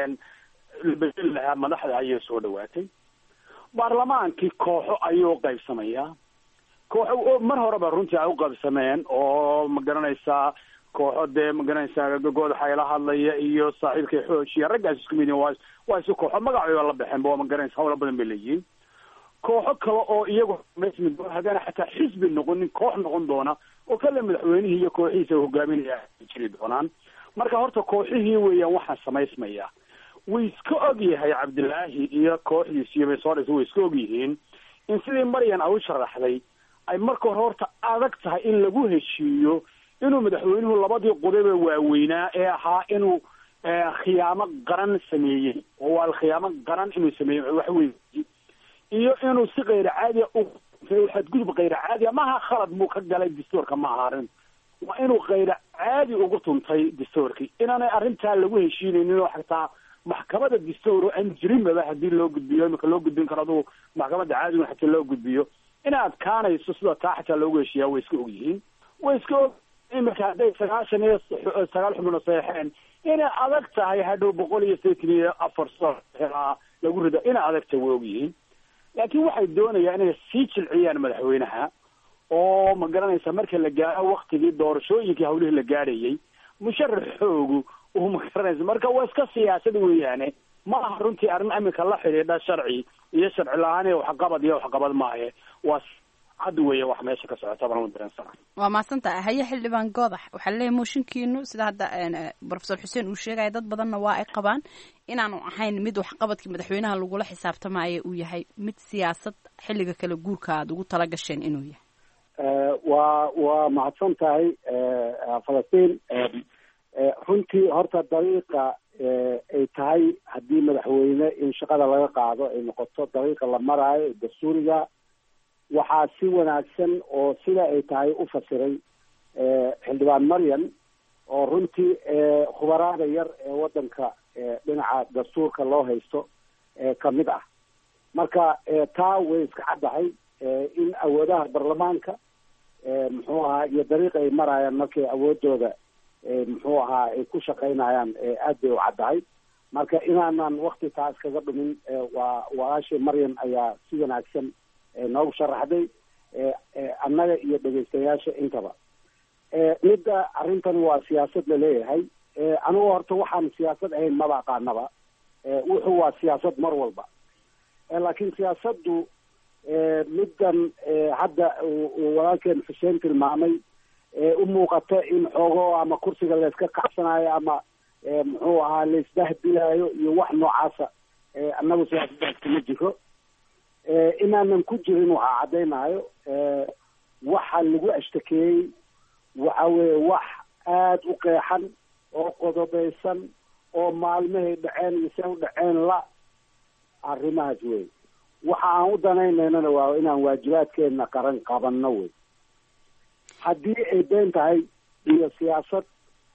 la bedeli lahaa madaxda ayay soo dhawaatay baarlamaankii kooxo ayuu qaybsamayaa kooxo mar horeba runtii ay u qaybsameen oo ma garanaysaa kooxo dee ma garanaysaa goodaxa ila hadlaya iyo saaxiibkay xoojiya raggaas isku mid waa waa isu kooxo magacooda la baxeen waa ma garanaysa hawla badan bay leeyihiin kooxo kale oo iyagu mid haddana xataa xisbi noqonin koox noqon doona oo kale madaxweynihii iyo kooxihiisa hogaaminaya jiri doonaan marka horta kooxihii weeyaan waxaa samaysmaya way iska og yahay cabdilaahi iyo kooxdiis iyo baysodhis way iska og yihiin in sidii maryan ay u sharaxday ay marka hore horta adag tahay in lagu heshiiyo inuu madaxweynuhu labadii qodobee waaweynaa ee ahaa inuu khiyaamo qaran sameeyey oo waa khiyaamo qaran inuu sameeyey wax wey iyo inuu si kayr caadiya xadgudub kayr caadiya maaha khalad buu ka galay dastuurka ma aha arrin waa inuu kayr caadi ugu tuntay dastuurkii inaanay arrintaa lagu heshiinaynin oo xataa maxkamada distoor oo aan jirinbaba haddii loo gudbiyo imika loo gudbin karo adugu maxkamadda caadiga xataa loo gudbiyo inay adkaanayso sida taa xataa loogu heshiiyaa way iska ogyihiin way iska og imika hadday sagaashan iyo sagaal xubno saxeen inay adag tahay hadhow boqol iyo sideetan iyo afar soo lagu rido inay adag tahay way ogyihiin laakiin waxay doonayaan inay sii jilciyaan madaxweynaha oo ma garanaysa marka la gaaro waktigii doorashooyinkii hawlihii la gaadhayay musharaxoogu uu ma garanaysa marka waa iska siyaasad weeyaane ma aha runtii arrin iminka la xidhiidha sharci iyo sharci la-aan iyo waxqabad iyo waxqabad maahe waa cad weeye wax meesha ka socota baan dareensana waa mahadsantaha haye xildhibaan goodax waxaa laleeyahy mooshinkiinu sida hadda profesor xuseen uu sheegaya dad badanna waa ay qabaan inaanu ahayn mid waxqabadkii madaxweynaha lagula xisaabtamaya uu yahay mid siyaasad xilliga kale guurka aad ugu tala gasheen inuu yahay waa waa mahadsan tahay falastiin runtii horta dariiqa ay tahay haddii madaxweyne in shaqada laga qaado ay noqoto dariiqa la maraayo dastuuriga waxaa si wanaagsan oo sida ay tahay u fasiray xildhibaan maryam oo runtii khubaraada yar ee waddanka dhinaca dastuurka loo haysto kamid ah marka taa way iska caddahay in awoodaha baarlamaanka muxuu ahaa iyo dariiqa ay marayaan markay awoodooda muxuu ahaa ay ku shaqaynayaan aad bay u caddahay marka inaanan wakti taas kaga dhumin waa walaashii maryam ayaa si wanaagsan noogu sharaxday annaga iyo dhegaystayaasha intaba midda arrintan waa siyaasad laleeyahay anigu horta waxaan siyaasad ahayn maba aqaanaba wuxuu waa siyaasad mar walba laakiin siyaasaddu middan hadda uu walaalkeen xuseen tilmaamay u muuqata in xoogo ama kursiga layska kacsanayo ama muxuu ahaa laisdahdilayo iyo wax noocaasa annagu siyaasadaas kuma jiro inaanan ku jirin waxaa caddaynayo waxa lagu ashtakeeyey waxa weeye wax aada u qeexan oo qodobaysan oo maalmahay dhaceen iyo se u dhaceen la arrimahaas wey waxa aan u danaynaynana waa inaan waajibaadkeena qaran qabanno wey haddii ay been tahay iyo siyaasad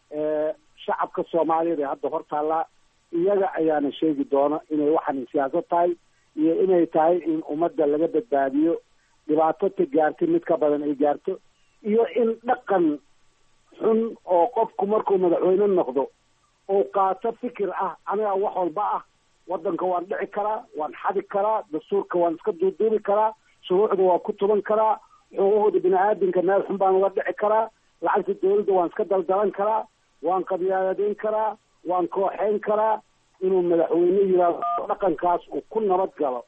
shacabka soomaaliyeed ee hadda hor taallaa iyaga ayaana sheegi doona inay waxan siyaasad tahay iyo inay tahay in ummadda laga badbaadiyo dhibaato ta gaartay mid ka badan ay gaarto iyo in dhaqan xun oo qofku markuu madaxweyne noqdo oo qaato fikir ah aniga wax walba ah waddanka waan dhici karaa waan xadi karaa dastuurka waan iska duuduubi karaa shuruucda waan ku tuban karaa xuquuqda bini aadamka meel xun baan uga dhici karaa lacagta dawladda waan iska daldalan karaa waan qabyaaladeyn karaa waan kooxeyn karaa inuu madaxweyne yiraahdo dhaqankaas uu ku nabad galo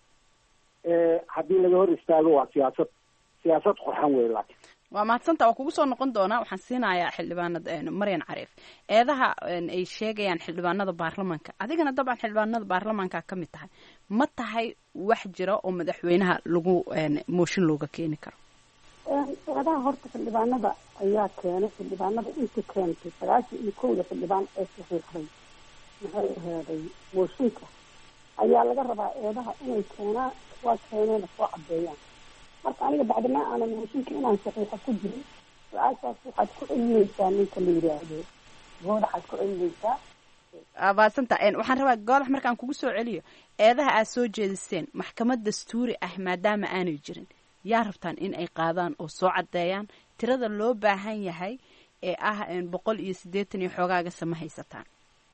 haddii laga hor istaago waa siyaasad siyaasad qurxan wey laakiin waa mahadsanta waa kugu soo noqon doonaa waxaan siinayaa xildhibaanad maryan cariif eedaha ay sheegayaan xildhibaanada baarlamaanka adigana dabcan xildhibaanada baarlamaanka ka mid tahay ma tahay wax jira oo madaxweynaha lagu mooshin looga keeni karo eedaha horta xildhibaanada ayaa keenay xildhibaanada inta keentay sagaashan iyo kowda xildhibaan ee saxiixday maxay aheeday mooshinka ayaa laga rabaa eedaha inay keenaan waa keeneena soo cadeeyaan marka aniga bacdimaa aanan mooshinka inaan saxiixa ku jirin su-aashaas waxaad ku celinaysaa ninka la yidhaahdo goodaxaad ku celinaysaa baasanta waxaan rabaa goodax markaan kugu soo celiyo eedaha aad soo jeediseen maxkamad dastuuri ah maadaama aanay jirin yaa rabtaan in ay qaadaan oo soo caddeeyaan tirada loo baahan yahay ee ah boqol iyo siddeetan iyo xoogaaga sama haysataan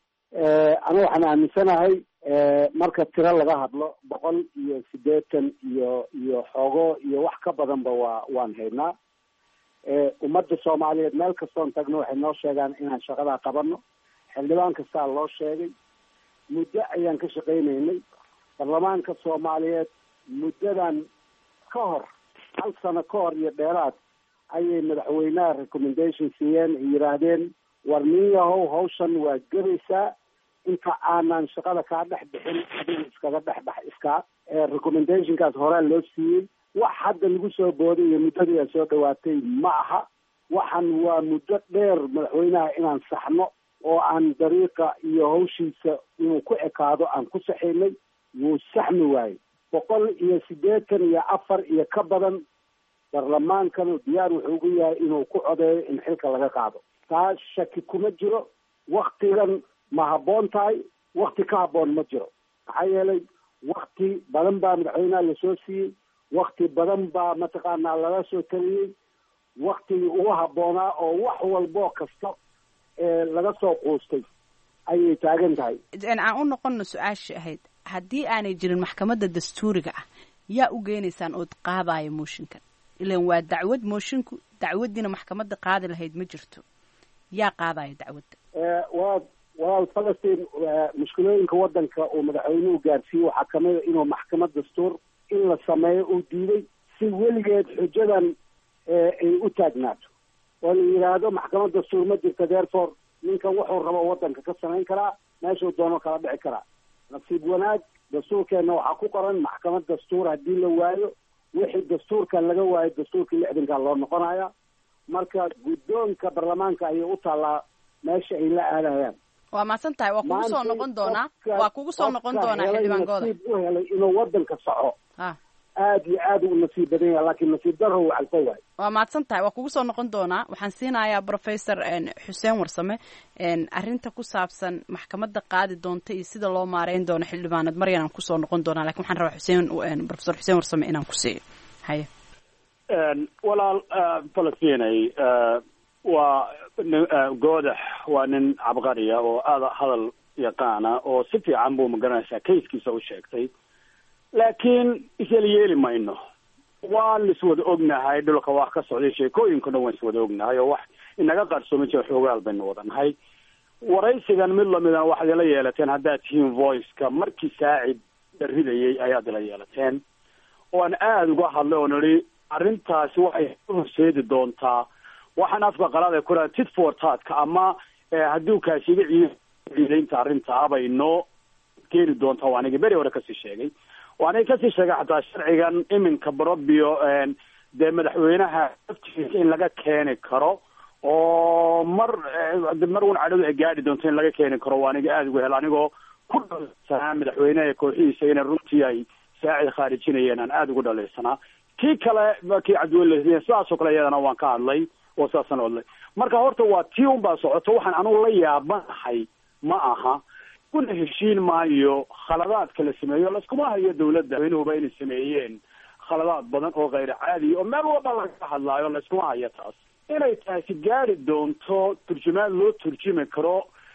aniga waxaan aaminsanahay marka tiro laga hadlo boqol iyo siddeetan iyo iyo xoogo iyo wax ka badanba waa waan haynaa ummadda soomaaliyeed meel kastoon tagno waxay noo sheegaan inaan shaqadaa qabano xildhibaan kastaa loo sheegay muddo ayaan ka shaqaynaynay baarlamaanka soomaaliyeed muddadan ka hor hal sano ka hor iyo dheeraad ayay madaxweynaha recommendation siiyeen ay yidhaahdeen war nin yahow hawshan waa gebaysaa inta aanan shaqada kaa dhex bixin adiga iskaga dhex bax iskaa recommendationkaas horaa loo siiyey wax hadda lagu soo booday iyo muddadii ay soo dhawaatay ma aha waxan waa muddo dheer madaxweynaha inaan saxno oo aan dariiqa iyo hawshiisa inuu ku ekaado aan ku saxinay wuu saxmi waayey boqol iyo siddeetan iyo afar iyo ka badan baarlamaankanu diyaar wuxuu ugu yahay inuu ku codeeyo in xilka laga qaado taas shaki kuma jiro waktigan ma habboon tahay wakti ka habboon ma jiro maxaa yeelay wakti badan baa madaxweynaha lasoo siiyey wakti badan baa mataqaanaa laga soo taliyey waktigii ugu habboonaa oo wax walboo kasta laga soo quustay ayay taagan tahay aan u noqono su-aashii ahayd haddii aanay jirin maxkamadda dastuuriga ah yaa u geenaysaan ood qaadaayo mooshinkan ilan waa dacwad moshinku dacwaddiina maxkamadda qaadi lahayd ma jirto yaa qaadaayo dacwadda waa walaal falastiin mushkilooyinka waddanka uu madaxweynuhu gaarsiiyey waxaa kamida inuu maxkamad dastuur in la sameeyo uu diiday si weligeed xujadan ay u taagnaato oo la yidhaahdo maxkamad dastuur ma jirta therefore ninkan wuxuu rabo waddanka ka samayn karaa meeshuu doono kala dhici karaa nasiib wanaag dastuurkeenna waxaa ku qoran maxkamad dastuur haddii la waayo wixii dastuurkan laga waayo dastuurkii lixdankaa loo noqonaya marka guddoonka baarlamaanka ayay u taallaa meesha ay la aadayaan waa mahadsan tahay waa kugu soo noqon doonaa waa kugu soo noqon doonaa xildhibaan gooda nasiib u helay inuu waddanka soco ha aad iyo aad u nasiib badan yahay laakiin nasiib daro uu calfo waayo waa mahadsan tahay waa kugu soo noqon doonaa waxaan siinayaa professor xuseen warsame arrinta ku saabsan maxkamadda qaadi doonta iyo sida loo maareyn doono xildhibaanad maryan aan kusoo noqon doonaa lakin waxaan rabaa xuseen professor xuseen warsame inaan ku siiyo haye walaal falastinay waa goodax waa nin cabqariya oo aada hadal yaqaana oo si fiican buu magaranaysaa kayskiisa u sheegtay laakiin isla yeeli mayno waan iswada ognahay dhulka wax ka socday sheekooyinka dhan waan iswada ognahay oo wax inaga qarsooma jira xoogaal baynu wadanahay waraysigan mid lamidana waxaad ila yeelateen haddaad tihiin voiceka markii saacid ridayay ayaad ila yeelateen oan aada uga hadlay oo nidhi arrintaasi waxay horseedi doontaa waxaan afka qalaada ku raha tit for tatka ama haddii kaasiga ciidaynta arrintaa bay noo keeni doontaa waa anigi beri hore kasii sheegay waa aniga kasii sheegay xataa sharcigan iminka barobio dee madaxweynaha laftiisa in laga keeni karo oo mar mar un cadhadu ay gaadhi doonto in laga keeni karo waa aniga aada uga helo anigoo ku dhalaysanaa madaxweyneha kooxihiisa inay runtii ay saacid khaarijinayeen aan aada ugu dhalaysanaa kii kale kii cabdiweli sidaasoo kale iyadana waan ka hadlay oo sidaasaan hadlay marka horta waa tii un baa socoto waxaan anugu la yaabanahay ma aha kuna heshiin maayo khaladaadka la sameeyo laskuma hayo dawladda madaxweynuhuba inay sameeyeen khaladaad badan oo kayr caadiya oo meel walba laga hadlaayo layskuma hayo taas inay taasi gaari doonto turjumaad loo turjumi karo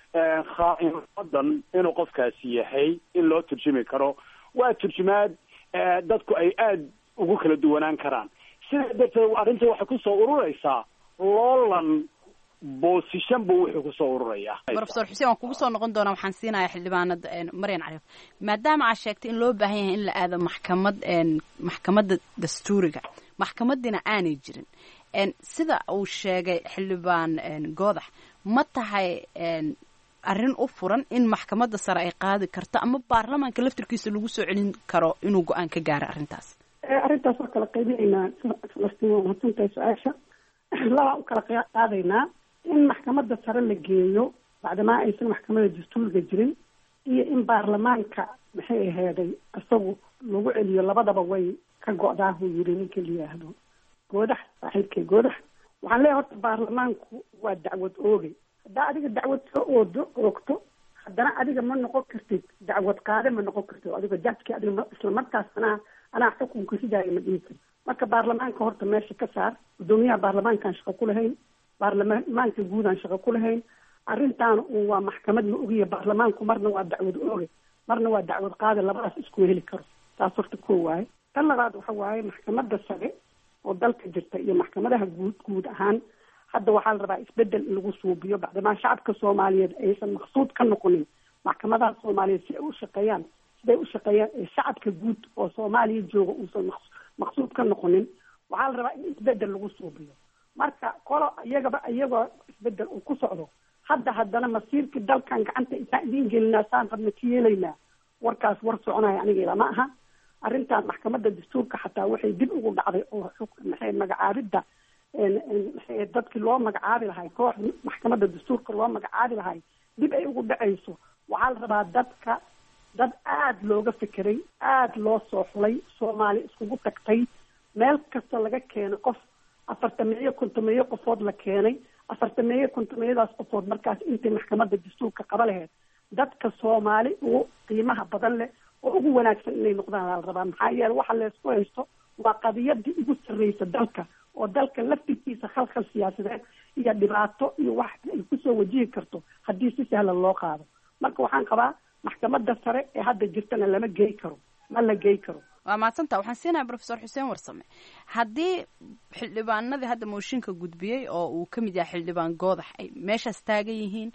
khaa'imadan inuu qofkaasi yahay in loo turjumi karo waa turjumaad dadku ay aada ugu kala duwanaan karaan sidaa darteed arrinta waxay kusoo ururaysaa loolan boosishan buu wuxuu kusoo ururayaa professor xuseen waan kugu soo noqon doonaa waxaan siinayaa xildhibaanada maryan cariif maadaama aad sheegtay in loo baahan yahay in la aado maxkamad maxkamadda dastuuriga maxkamadiina aanay jirin sida uu sheegay xildhibaan goodax ma tahay arrin u furan in maxkamadda sare ay qaadi karto ama baarlamaanka laftirkiisa lagu soo celin karo inuu go-aan ka gaaro arrintaas arrintaas waa kala qaybinaynaa falastiin waa mahadsantahay su-aasha labaa u kala qaadaynaa in maxkamadda sare la geeyo bacdamaa aysan maxkamadda dastuuriga jirin iyo in baarlamaanka maxay aheeday isagu lagu celiyo labadaba way ka go-daahuu yiri ninka la yihaahdo goodax saaxiibkay goodax waxaan leeyahay horta baarlamaanku waa dacwad oogay haddaa adiga dacwad soo oodo oogto haddana adiga ma noqon kartid dacwad qaade ma noqon kartid adiga jajki adiga isla markaas anaa anaa xukunka ridaayo ma dhihi kartid marka baarlamaanka horta meesha ka saar guddoomiyaha baarlamaankaan shaqo ku lahayn baarlamaanka guudaan shaqo ku lahayn arrintaana un waa maxkamad la ogiya baarlamaanku marna waa dacwad ooge marna waa dacwad qaade labadaas isku heli karo taas horta ko waaye tan labaad waxa waaye maxkamadda sare oo dalka jirta iyo maxkamadaha guud guud ahaan hadda waxaa la rabaa isbedel in lagu suubiyo bacdamaa shacabka soomaaliyeed aysan maqsuud ka noqonin maxkamadaha soomaaliyeed si ay u shaqeeyaan siday u shaqeeyaan ee shacabka guud oo soomaaliya jooga uusan maqsuud ka noqonin waxaa la rabaa in isbedel lagu suubiyo marka kolo iyagaba iyagoo isbedel uu ku socdo hadda haddana masiirkii dalkan gacanta intaan idiin gelinaa saan rabna ka yeelaynaa warkaas war soconaya aniga ilama aha arrintan maxkamadda dastuurka xataa waxay dib ugu dhacday oo maxay magacaabidda maxay dadkii loo magacaabi lahay koox maxkamadda dastuurka loo magacaabi lahay dib ay ugu dhacayso waxaa la rabaa dadka dad aada looga fekeray aada loo soo xulay soomaali iskugu tagtay meel kasta laga keenay qof afartameeyo kontomeeyo qofood la keenay afartameeyo kontomeyadaas qofood markaas intay maxkamadda dastuurka qaba laheyd dadka soomaali ugu qiimaha badan leh oo ugu wanaagsan inay noqdaan la rabaa maxaa yeele waxa laysku haysto waa qadiyadii ugu sarreysa dalka oo dalka laftirkiisa khalkhal siyaasadeed iyo dhibaato iyo wax ay kusoo wajihi karto haddii si sahlan loo qaado marka waxaan qabaa maxkamadda sare ee hadda jirtana lama gey karo ma la gey karo waa mahadsanta waxaan siinahay profesor xuseen warsame haddii xildhibaanadii hadda mooshinka gudbiyey oo uu ka mid yahay xildhibaan goodax ay meeshaas taagan yihiin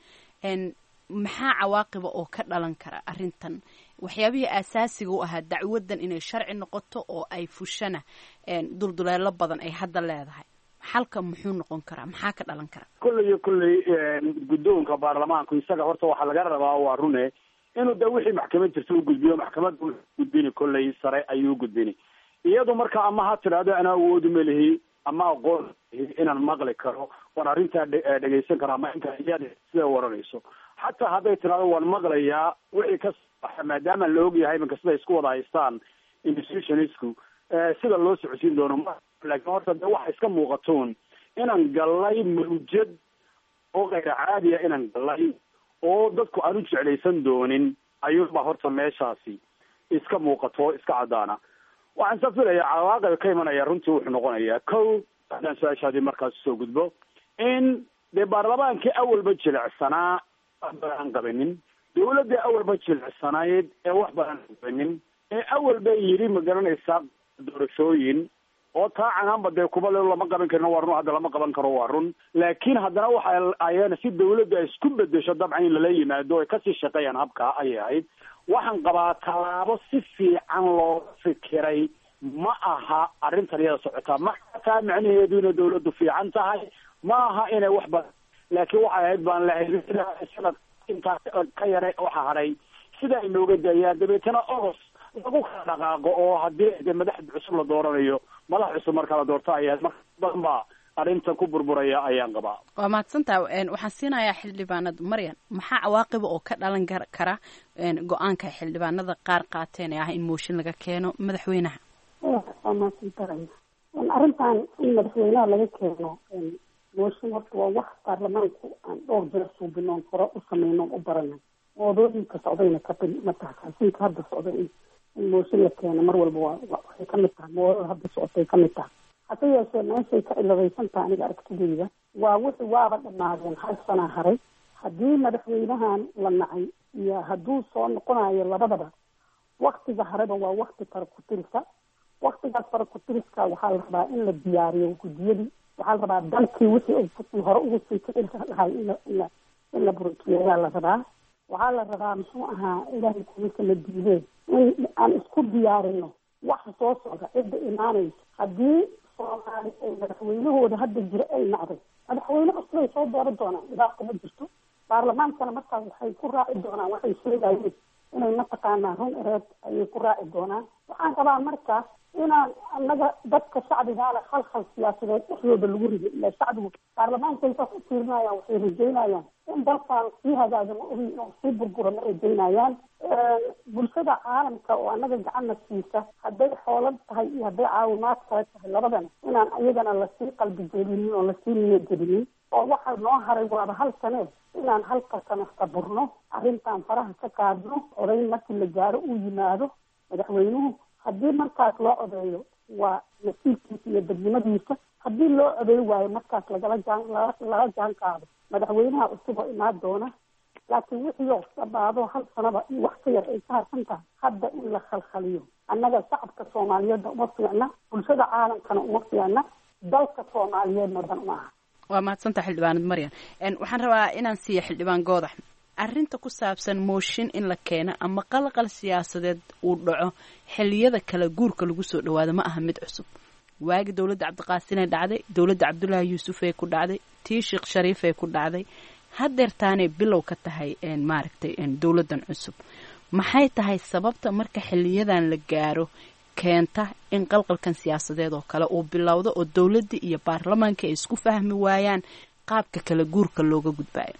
maxaa cawaaqiba oo ka dhalan kara arrintan waxyaabihii aasaasiga u ahaa dacwadan inay sharci noqoto oo ay fushana dulduleelo badan ay hadda leedahay xalka muxuu noqon karaa maxaa ka dhalan kara kolley iyo kolley guddoonka baarlamaanku isaga horta waxaa laga rabaa waa rune inuu de wixii maxkamad jirta u gudbiyo maxkamadda wuxuu gudbini kolley sare ayuu gudbini iyadu marka ama ha tidhaahdo anaa awoodu melihi ama aqoon inaan maqli karo waan arrintaa dhegaysan karo ama inta iyada sida waranayso xataa hadday tidhahdo waan maqlayaa wixii ka saxa maadaama la ogyahay imanka siday isku wada haystaan institutionisku sida loo socodsiin doono ma laakiin horta de waxa iska muuqatoon inaan gallay mawjad oo kayra caadiya inaan gallay oo dadku aan u jeclaysan doonin ayuunba horta meeshaasi iska muuqato iska caddaana waxaan sa filayaa cawaaqib ka imanaya runtii wuxuu noqonayaa kow haddaan su-aashaadii markaas usoo gudbo in dee baarlamaankii awalba jilicsanaa wax badan aan qabanin dawladda awalba jilicsanayd ee wax badan aan qabanin ee awalba yidhi ma garanaysaa doorashooyin oo taa canaanba dee kuba le lama qaban karin waa run hadda lama qaban karo waa run laakiin haddana waxa ayana si dawladda ay isku bedesho dabcan in lala yimaado ay kasii shaqeeyaan habkaa ayay ahayd waxaan qabaa tallaabo si fiican looga fikiray ma aha arrintan iyada socotaa ma taa macnaheedu inay dawladdu fiican tahay ma aha inay wax badan laakiin waxay ahayd baan lahayd sanad intaas ka yare waxa hadhay sida ay nooga daayaan dabeetana ogos lagu kala dhaqaaqo oo haddii de madax cusub la dooranayo madax cusub marka la doorto ayaa marka badan baa arrintan ku burburaya ayaan qabaa waa mahadsantaha waxaan siinayaa xildhibaanada maryan maxaa cawaaqiba oo ka dhalan kara go-aanka xildhibaanada qaar qaateen ee ah in mooshin laga keeno madaxweynaha waa mahadsantahay arrintan in madaxweynaha laga keeno mooshin horta waa wax baarlamaanku aan dhowr jeer suubinoon hore u sameynoon u baranay moodooyinka socdayna ka matahkaasiinka hadda socday in mooshin la keeno mar walba waa waxay kamid tahay moodada hadda socotay kamid tahay hase yeeshee meeshay ka ciladaysan tahay aniga aragtideyda waa wixii waaba dhamaadeen hal sanaa haray haddii madaxweynahan la nacay iyo hadduu soo noqonayo labadaba waktiga hareba waa wakti farakutirisa waktigaas farakutiriska waxaa la rabaa in la diyaariyo guddiyadii waxaa la rabaa dalkii wixii hore ugu sii kicin lahay in la in la burukiyeyaa la rabaa waxaa la rabaa muxuu ahaa ilaahay kuminka la diidee in aan isku diyaarino waxa soo socda cidda imaanaysa haddii soomaali ay madaxweynahooda hadda jira ay nacday madaxweyne cusubay soo dooran doonaan dhibaata ma jirto baarlamaankana markaas waxay ku raaci doonaan waxay sheegayeen inay mataqaanaa run ereed ayay ku raaci doonaan waxaan rabaa markaas inaan anaga dadka shacbigaana khalkhal siyaasadeed dhexdooda lagu rido ila shacbigu baarlamaankay saas u fiirinayaan waxay rajeynayaan in dalkan sii hagaaga ma ogi inuu sii burbura ma rajeynayaan bulshada caalamka oo anaga gacanna siisa hadday xoolad tahay iyo hadday caawimaad kale tahay labadana inaan iyagana lasii qalbi jelinin oo lasii niya jelinin oo waxa noo haray waaba hal sanee inaan halka sana saburno arrintan faraha ka qaadno odayn markii la gaaro uu yimaado madaxweynuhu haddii markaas loo odeeyo waa nasiibkiisa iyo dadnimadiisa haddii loo odeey waayo markaas lagala jaan lala jaan qaado madaxweynaha cusub oo imaan doona laakiin wixii oo dhabaado hal sanaba in wax ka yar ay ka harsan tahay hadda in la khalkhaliyo annaga shacabka soomaaliyeedna uma fiicna bulshada caalamkana uma fiicna dalka soomaaliyeedna dan uma aha waa mahadsantaha xildhibaanad maryan waxaan rabaa inaan siiya xildhibaan goodax arrinta ku saabsan mooshin in la keeno ama qalqal siyaasadeed uu dhaco xilliyada kala guurka lagu soo dhawaado ma aha mid cusub waagi dowladda cabdiqaasinee dhacday dowladda cabdullaahi yuusuf ee ku dhacday tii sheekh shariif ee ku dhacday hadeertaanay bilow ka tahay maaragtay dowladdan cusub maxay tahay sababta marka xiliyadan la gaaro keenta in qalqalkan siyaasadeed oo kale uu bilowdo oo dowladda iyo baarlamaanka ay isku fahmi waayaan qaabka kala guurka looga gudbaayo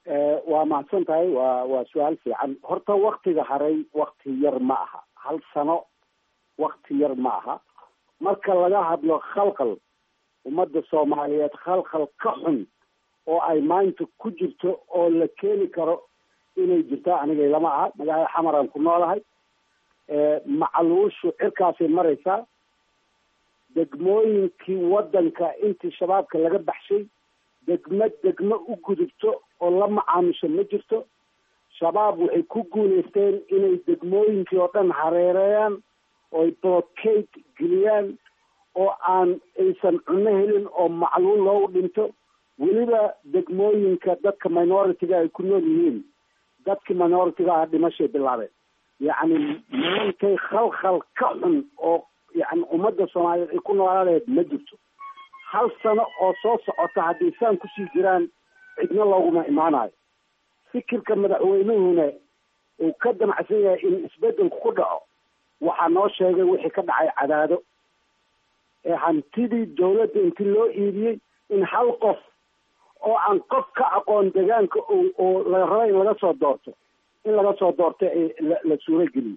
waa mahadsan tahay waa waa su-aal fiican horta waktiga haray wakti yar ma aha hal sano wakti yar ma aha marka laga hadlo khalkhal ummadda soomaaliyeed khalkhal ka xun oo ay maanta ku jirto oo la keeni karo inay jirto aniga lama aha magaalada xamaraan ku noolahay macluushu cirkaasay maraysaa degmooyinkii waddanka intii shabaabka laga baxshay degmo degmo u gudubto oo la macaamisho ma jirto shabaab waxay ku guulaysteen inay degmooyinkii oo dhan hareereeyaan ooy blockade geliyaan oo aan aysan cunno helin oo macluul loogu dhinto weliba degmooyinka dadka minority-ga ay ku nool yihiin dadkii minority-ga ah dhimashay bilaabeen yacni maantay khalkhal ka xun oo yani ummadda soomaaliyeed ay ku noolaaleed ma jirto hal sano oo soo socota haddii saan kusii jiraan cidna looguma imaanayo fikirka madaxweynuhuna uu ka damacsan yahay in isbedelku ku dhaco waxaa noo sheegay wixii ka dhacay cadaado ee hantidii dawladda intii loo iibiyey in hal qof oo aan qof ka aqoon degaanka oo la raba in laga soo doorto in laga soo doorto la suuro geliyo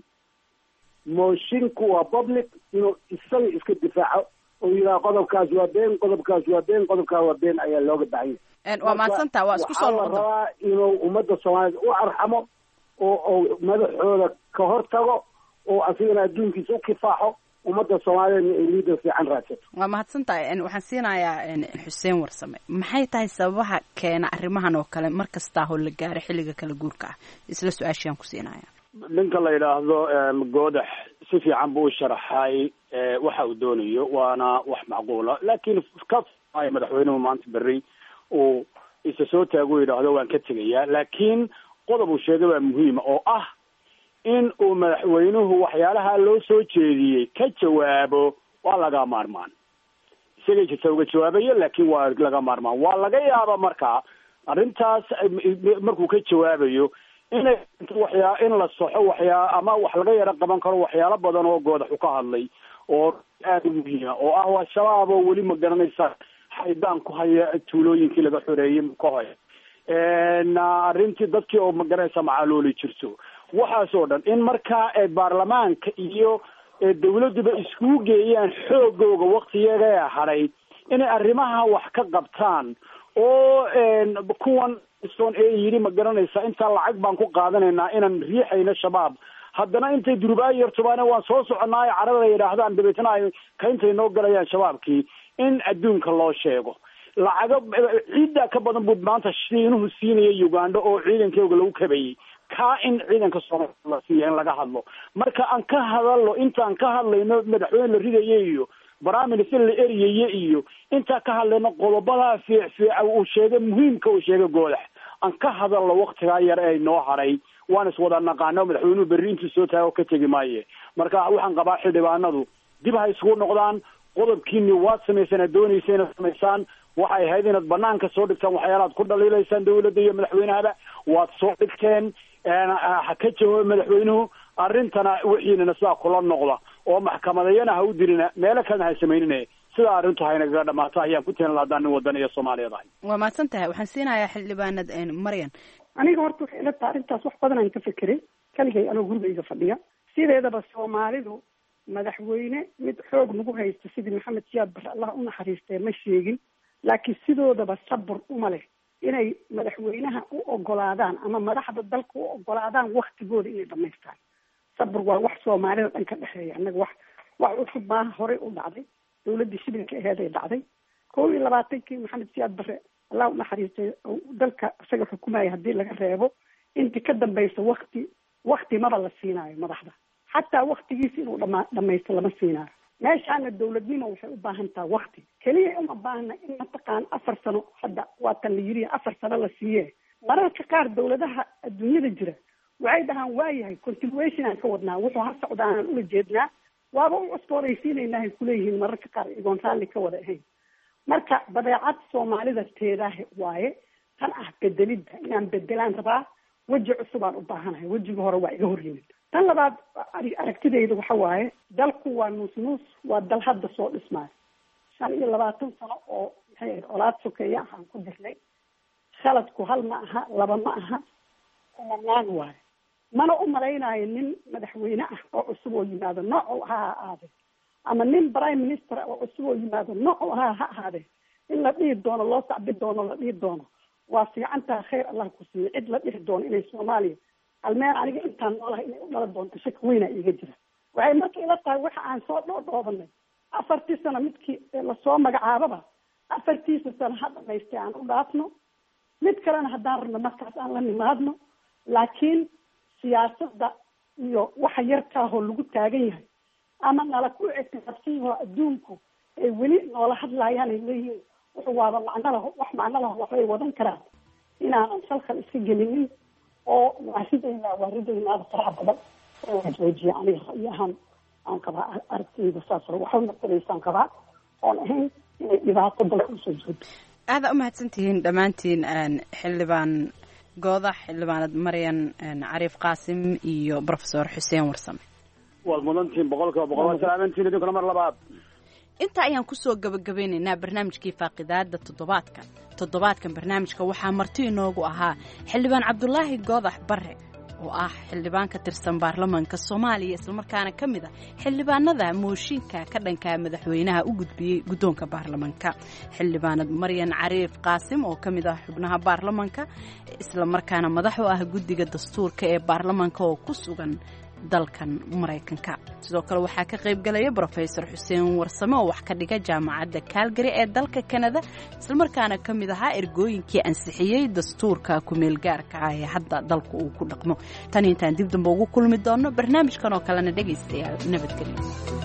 moshinku waa public inuu isaga iska difaaco oo yidhaha qodobkaas waa been qodobkaas waa been qodobkaas waa been ayaa looga baahan yahay waa mahadsantaa waa isku soo waxaa la rabaa inuu ummadda soomaaliyeed u arxamo oo oo madaxooda ka hor tago oo asigana adduunkiisa u kifaaxo ummadda soomaaliyeedna ay liidar fiican raadsato waa mahadsantahay waxaan siinayaa xuseen warsame maxay tahay sababaha keena arrimahan oo kale mar kastaahoo la gaaro xilliga kala guurka ah isla su-aashiaan ku siinaya ninka la yidhaahdo goodax si fiican buu u sharaxay waxa uu doonayo waana wax macquula laakiin ka ay madaxweynuhu maanta berri uu isa soo taago yidhaahdo waan ka tegayaa laakiin qodob uu sheegay waa muhiima oo ah in uu madaxweynuhu waxyaalaha loo soo jeediyey ka jawaabo waa laga maarmaan isagay jirta uga jawaabayo laakiin waa laga maarmaan waa laga yaaba marka arrintaas markuu ka jawaabayo inay waxyaa in la soxo waxyaa ama wax laga yaro qaban karo waxyaalo badan oo goodaxu ka hadlay oo aada u muhiima oo ah waa shabaab oo weli ma garanaysa xaydaan ku haya tuulooyinkii laga xoreeyey ka hoy arrintii dadkii oo ma garanaysa macaalooli jirto waxaas oo dhan in markaa baarlamaanka iyo dawladduba iskugu geeyaan xoogooga waktiyaga hadhay inay arrimaha wax ka qabtaan oo kuwan son ee yidhi ma garanaysa intaa lacag baan ku qaadanaynaa inaan riixayno shabaab haddana intay durubaayo yartubaane waan soo soconaayo carada yidhaahdaan dabeetna ay kayntay noo galayaan shabaabkii in adduunka loo sheego lacago ciiddaa ka badan buu maanta shiinuhu siinaya uganda oo ciidankooga lagu kabayey kaa in ciidanka soomaaliya la siiya in laga hadlo marka aan ka hadalno intaan ka hadlayno madaxweyne la ridaya iyo baraminister la eryaye iyo intaan ka hadlayno qodobadaa fiic fiica uu sheegay muhiimka uu sheegay goodax aan ka hadalno waktigaa yar ee noo haray waan iswada naqaano madaxweynuhu berri intuu soo taago ka tegi maaye marka waxaan qabaa xildhibaanadu dib ha isugu noqdaan qodobkiini waad samaysaan aad doonaysa inaad samaysaan waxay ahayd inaad banaanka soo dhigtaan waxyaalaad ku dhaliilaysaan dawladda iyo madaxweynahaba waad soo dhigteen ha ka jawaabo madaxweynuhu arrintana wixiinana sidaa kula noqda oo maxkamadayana ha u dirina meelo kalena ha samaynine sidaa arrintu haynagaga dhamaato ayaan ku teenla haddaan nin wadan iyo soomaaliyeed ahay waa mahadsan tahay waxaan siinayaa xildhibaanad maryan aniga horta waxay ila tahay arrintaas wax badan aan ka fekeray kaligay anoo gurigayga fadhiya sideedaba soomaalidu madaxweyne mid xoog nagu haysta sidii maxamed siyaad bare allah u naxariistee ma sheegin laakiin sidoodaba sabur uma leh inay madaxweynaha u ogolaadaan ama madaxda dalka u ogolaadaan waktigooda inay dhamaystaan sabur waa wax soomaalida dhan ka dhexeeya annaga wax wax cusub maaha horey u dhacday dawladdii shibilka aheeday dhacday kow iyo labaatankii maxamed siyaad bare allah u naxariistay dalka isaga xukumaya haddii laga reebo intii ka dambaysa wakti wakti maba la siinaayo madaxda xataa waktigiisa inuu dhama dhamaysto lama siinaayo meeshaana dawladnimo waxay u baahan taha wakti keliya uma baahna in mataqaan afar sano hadda waatan la yiri afar sano la siiye mararka qaar dawladaha adduunyada jira waxay dhahaan waayahay continuation aan ka wadnaa wuxuu ha socda aanan ula jeednaa waaba u cusboonaysiinaynahay kuleeyihiin mararka qaar igoon raalli ka wada ahayn marka badeecad soomaalida teedaah waaye tan ah bedelidda inaan bedelaan rabaa weji cusubaan u baahanahay wejiga hore waa iga horyimin tan labaad aragtidayda waxa waaye dalku waa nuus nuus waa dal hadda soo dhismaayo shan iyo labaatan sano oo maxay ahayd colaad sokeeya aan ku jirnay khaladku hal ma aha laba ma aha kumanaan waayo mana u malaynayo nin madaxweyne ah oo cusub oo yimaado nooc ha ha ahaade ama nin prime minister oo cusub oo yimaado nooc ha ha ahaade in la dhihi doono loo sacbi doono la dhihi doono waa fiicantaa khayr allah ku siiye cid la dhihi doono inay soomaaliya almeen aniga intaan noolahay inay u dhalan doonto shaki weyna iiga jira waxay marka ila tahay waxa aan soo dhoodhoobanay afartii sano midkii lasoo magacaababa afartiisa sano ha dhamaystay aan u dhaafno mid kalena haddaan rabno markaas aan la nimaadno laakiin siyaasadda iyo waxa yarkaahoo lagu taagan yahay ama nala ku ictiraafsanyahoo adduunku ay weli noola hadlaayaan ay leeyihiin wuxuu waaba macno laho wax macno laho waxbay wadan karaan inaanan salkal iska gelinin oo waa ridaynaa waa ridaynaada faraha badan oo la joojiya aniga ra'yi ahaan aan qabaa aragtiyda saas waxba matalaysaan qabaa oon ahayn inay dhibaato dalka usoo joogto aada umahadsantihiin dhammaantiin xildhibaan goodax xildhibaanad maryan cariif qaasim iyo profesor xuseen warsame waad mudantihiin boqolkiiba boqol waa salaamantiin idinkuna mar labaad intaa ayaan kusoo gabagabeynaynaa barnaamijkii faaqidaada toddobaadka toddobaadkan barnaamijka waxaa marti inoogu ahaa xildhibaan cabdulaahi goodax bare oo ah xildhibaan ka tirsan baarlamaanka soomaaliya islamarkaana ka mid a xildhibaanada mooshinka ka dhanka madaxweynaha u gudbiyey guddoonka baarlamaanka xildhibaanad maryan cariif qaasim oo ka mid ah xubnaha baarlamaanka islamarkaana madax u ah guddiga dastuurka ee baarlamaanka oo ku sugan dalkan maraykanka sidoo kale waxaa ka qayb galaya brofesor xuseen warsame oo wax ka dhiga jaamacadda kaalgari ee dalka kanada islamarkaana ka mid ahaa ergooyinkii ansixiyey dastuurka ku-meelgaarka ah ee hadda dalku uu ku dhaqmo tan intaan dib damba ugu kulmi doonno barnaamijkan oo kalena dhegaystayaal nabadgelyo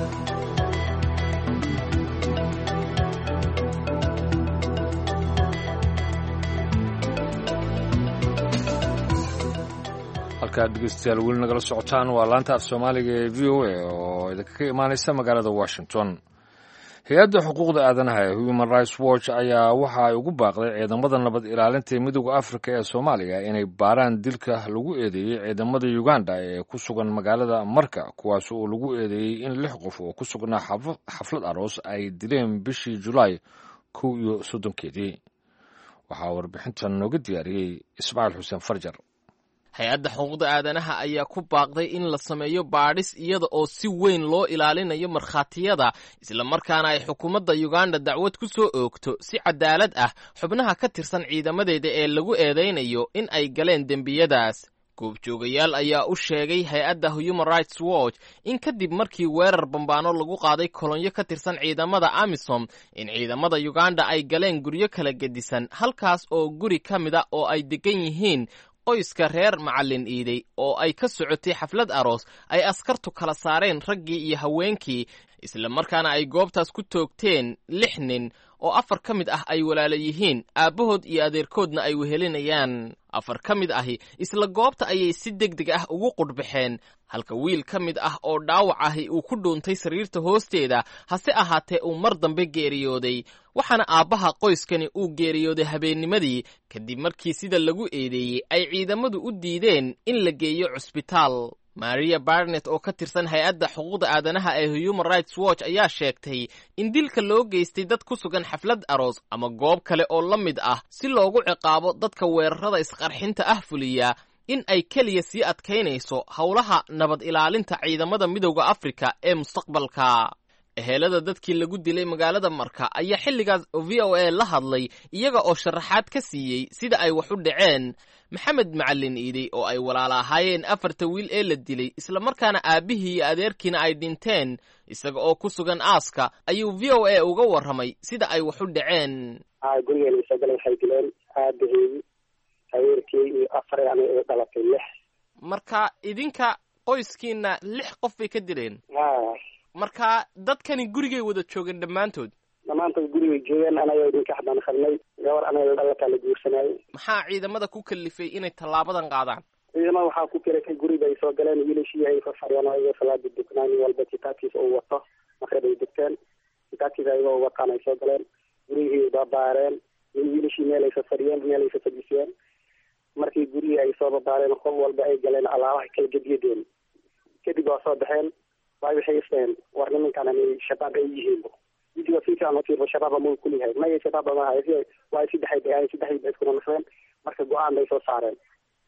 halkaad dhegeystayaal weli nagala socotaan waa laanta af soomaaliga ee v o a oo idinka ka imaanaysa magaalada washington hay-adda xuquuqda aadanaha ee human rights watch ayaa waxa ay ugu baaqday ciidamada nabad ilaalinta ee midooda afrika ee soomaaliya inay baaraan dilka lagu eedeeyey ciidamada uganda ee ku sugan magaalada marka kuwaas oo lagu eedeeyey in lix qof oo ku sugnaa xaflad aroos ay dileen bishii julaay kow iyo soddonkeedii waxaa warbixintan nooga diyaariyey ismaaciil xuseen farjar hay-adda xuquuqda aadanaha ayaa ku baaqday in la sameeyo baadhis iyada oo si weyn loo ilaalinayo markhaatiyada islamarkaana ay xukuumadda uganda dacwad ku soo oogto si cadaalad ah xubnaha ka tirsan ciidamadeeda ee lagu eedaynayo in ay galeen dembiyadaas goobjoogayaal ayaa u sheegay hay-adda human rights watch in kadib markii weerar bambaano lagu qaaday kolonyo ka tirsan ciidamada amisom in ciidamada uganda ay galeen guryo kala gedisan halkaas oo guri ka mid a oo ay degan yihiin qoyska reer macallin iiday oo ay ka socotay xaflad aroos ay askartu kala saareen raggii iyo haweenkii islamarkaana ay goobtaas ku toogteen lix nin oo afar ka mid ah ay walaala yihiin aabbahood iyo adeerkoodna ay wehelinayaan afar ka mid ahi isla goobta ayay si deg deg ah ugu qudhbaxeen halka wiil ka mid ah oo dhaawac ahi uu ku dhuuntay sariirta hoosteeda hase ahaatee uu mar dambe geeriyooday waxaana aabbaha qoyskani uu geeriyooday habeennimadii kadib markii sida lagu eedeeyey ay ciidamadu u diideen in la geeyo cusbitaal maria barnet oo ka tirsan hay-adda xuquuqda aadanaha ee human rights watch ayaa sheegtay in dilka loo geystay dad ku sugan xaflad aroos ama goob kale oo la mid ah si loogu ciqaabo dadka weerarada isqarxinta ah fuliya in ay keliya sii adkaynayso howlaha nabad ilaalinta ciidamada midowda afrika ee mustaqbalka ehelada dadkii lagu dilay magaalada marka ayaa xilligaas v o a la hadlay iyaga oo sharaxaad ka siiyey sida ay wax u dhaceen maxamed macallin iidey oo ay walaala ahaayeen afarta wiil ee la dilay islamarkaana aabbihii iyo adeerkiina ay dhinteen isaga oo ku sugan aaska ayuu v o a uga warramay sida ay wax u dhaceen gurigeena isoo galan waxay dileen aabahey adeerkii iyo afar yani ay dhalatay lix marka idinka qoyskiina lix qof bay ka dileen ha marka dadkani gurigay wada joogeen dhammaantood dhammaantood gurigay joogeen anaga idinka xabaan qarnay gabar anaga dhalataa la guursanayay maxaa ciidamada ku kalifay inay tallaabadan qaadaan ciidamada waxaa ku kelatay guriga ay soo galeen wiilashii ay farfariyaan ayagoo salaada duknaa nin walba kitaabkiisa uu wato maqrib ay dugteen kitaabkiisa ayagoo wataan ay soo galeen gurigii babaareen wiilashii meel ay fafadhiyeen meel ay fafadhisiyeen markii gurigii ay soo babaareen qof walba ay galeen alaabaha kala gediyadeen kadib waa soo baxeen waay waxay isdhaheen war nimankan ani shabaab ay yihiin widiga si fiican ufiirbo shabaaba muu kuliyahay maya shabaaba maaha waa saddexay bay ahayn saddexdii bay iskuna nasreen marka go-aan bay soo saareen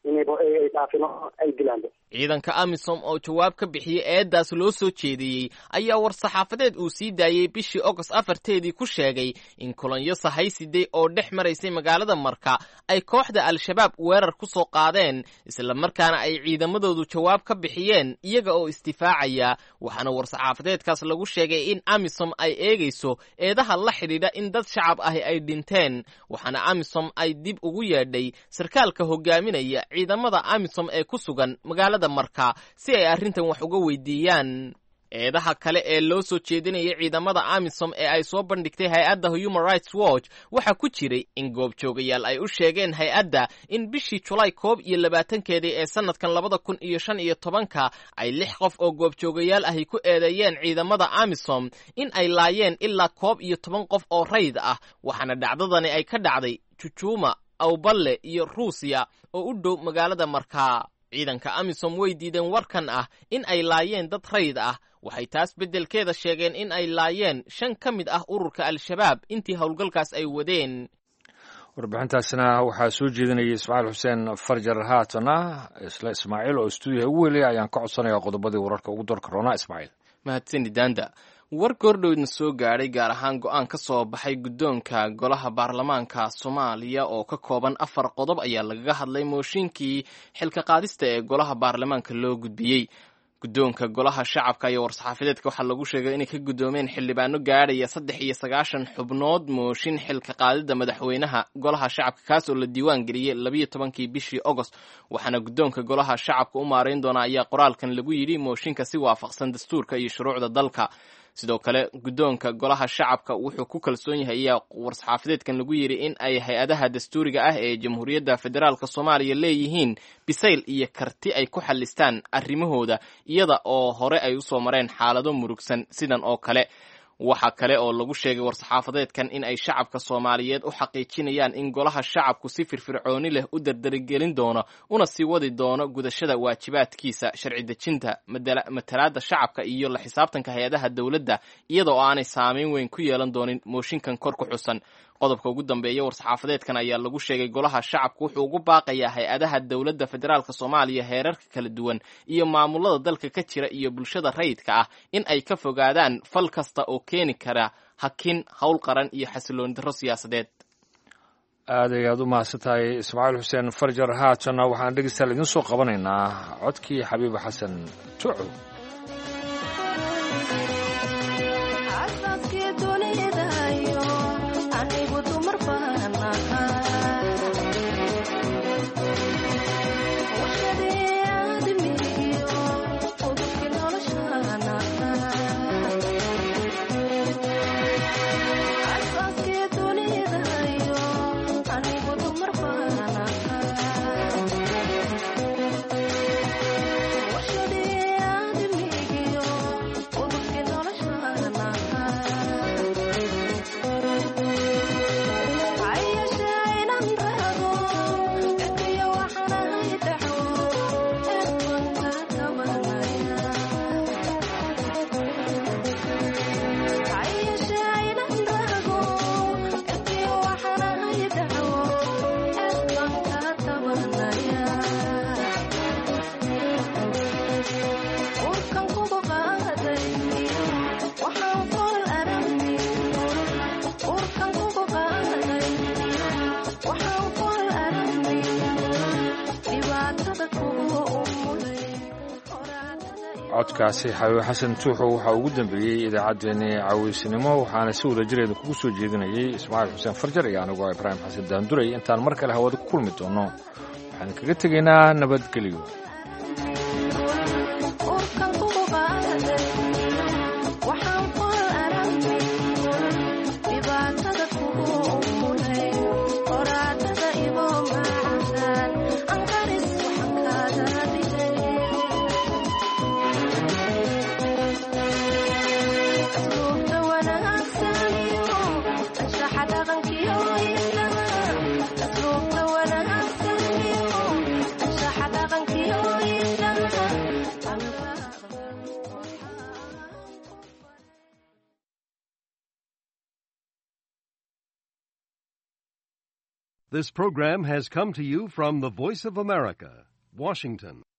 inay ay dhaafin oo ay dilaanba ciidanka amisom oo jawaab ka bixiyey eedaas loo soo jeediyey ayaa war-saxaafadeed uu sii daayey bishii ogost afarteedii ku sheegay in kolonyo sahaysiday oo dhex maraysay magaalada marka ay kooxda al-shabaab weerar ku soo qaadeen islamarkaana ay ciidamadoodu jawaab ka bixiyeen iyaga oo isdifaacaya waxaana war-saxaafadeedkaas lagu sheegay in amisom ay eegayso eedaha la xidhiidha in dad shacab ahi ay dhinteen waxaana amisom ay dib ugu yeedhay sarkaalka hogaaminaya ciidamada amisom ee ku sugan magaalada marka si ay arrintan wax uga weydiiyaan eedaha kale ee loo soo jeedinayay ciidamada amisom ee ay soo bandhigtay hay-adda human rights watch waxaa ku jiray in goobjoogayaal ay u sheegeen hay-adda in bishii julaay koob iyo labaatankeedii ee sanadkan labada kun iyo shan iyo tobanka ay lix qof oo goobjoogayaal ahi ku eedeeyeen ciidamada amisom in ay laayeen ilaa koob iyo toban qof oo rayd ah waxaana dhacdadani ay ka dhacday jujuuma awballe iyo ruusiya oo u dhow magaalada markaa ciidanka amisom way diideen warkan ah in ay laayeen dad rayd ah waxay taas beddelkeeda sheegeen in ay laayeen shan ka mid ah ururka al-shabaab intii howlgalkaas ay wadeen warbixintaasna waxaa soo jeedinayay ismaaciil xuseen farjar haatana isla ismaaciil oo stuudiyaha ugu weliyay ayaan ka codsanayaa qodobadii wararka ugu dorka roonaa ismaaciil mahadsani daanda war goordhowdna soo gaadhay gaar ahaan go-aan ka soo baxay guddoonka golaha baarlamaanka soomaaliya oo ka kooban afar qodob ayaa lagaga hadlay mooshinkii xilka qaadista ee golaha baarlamaanka loo gudbiyey guddoonka golaha shacabka iyo war-saxaafadeedka waxaa lagu sheegay inay ka guddoomeen xildhibaano gaadhaya saddex iyo sagaashan xubnood mooshin xilka qaadida madaxweynaha golaha shacabka kaas oo la diiwaan geliyey labiyo tobankii bishii ogost waxaana guddoonka golaha shacabka u maarayn doona ayaa qoraalkan lagu yidhi mooshinka si waafaqsan dastuurka iyo shuruucda dalka sidoo kale guddoonka golaha shacabka wuxuu ku kalsoon yahay ayaa war-saxaafadeedkan lagu yidhi in ay hay-adaha dastuuriga ah ee jamhuuriyadda federaalk soomaaliya leeyihiin bisayl iyo karti ay ku xallistaan arrimahooda iyada oo hore ay usoo mareen xaalado murugsan sidan oo kale waxaa kale oo lagu sheegay war-saxaafadeedkan in ay shacabka soomaaliyeed u xaqiijinayaan in golaha shacabku si firfircooni leh u dardaragelin doono una sii wadi doono gudashada waajibaadkiisa sharci dejinta matalaadda shacabka iyo la xisaabtanka hay-adaha dowladda iyada oo aanay saameyn weyn ku yeelan doonin mooshinkan kor ku xusan qodobka ugu dambeeya war-saxaafadeedkan ayaa lagu sheegay golaha shacabku wuxuu ugu baaqayaa hay-adaha dowladda federaalk soomaaliya heerarka kala duwan iyo maamulada dalka ka jira iyo bulshada rayidka ah in ay ka fogaadaan fal kasta oo keeni kara hakin howl qaran iyo xasilooni darro siyaasadeed aad ay aad u mahadsan tahay ismaaciil xuseen farjar haatanna waxaan dhegeystayaal idiin soo qabanaynaa codkii xabiib xasan tuco codkaasi xabiib xasan tuuxo waxaa ugu dambeeyey idaacaddeenii caaweysnimo waxaana si wada jireeda kugu soo jeedinayay ismaaciil xuseen farjar iyo anigoo ibraahim xasan daanduray intaan mar kale hawada ku kulmi doono waxaan kaga tegaynaa nabadgelyo Thank you. This program has come to you from the Voice of America, Washington.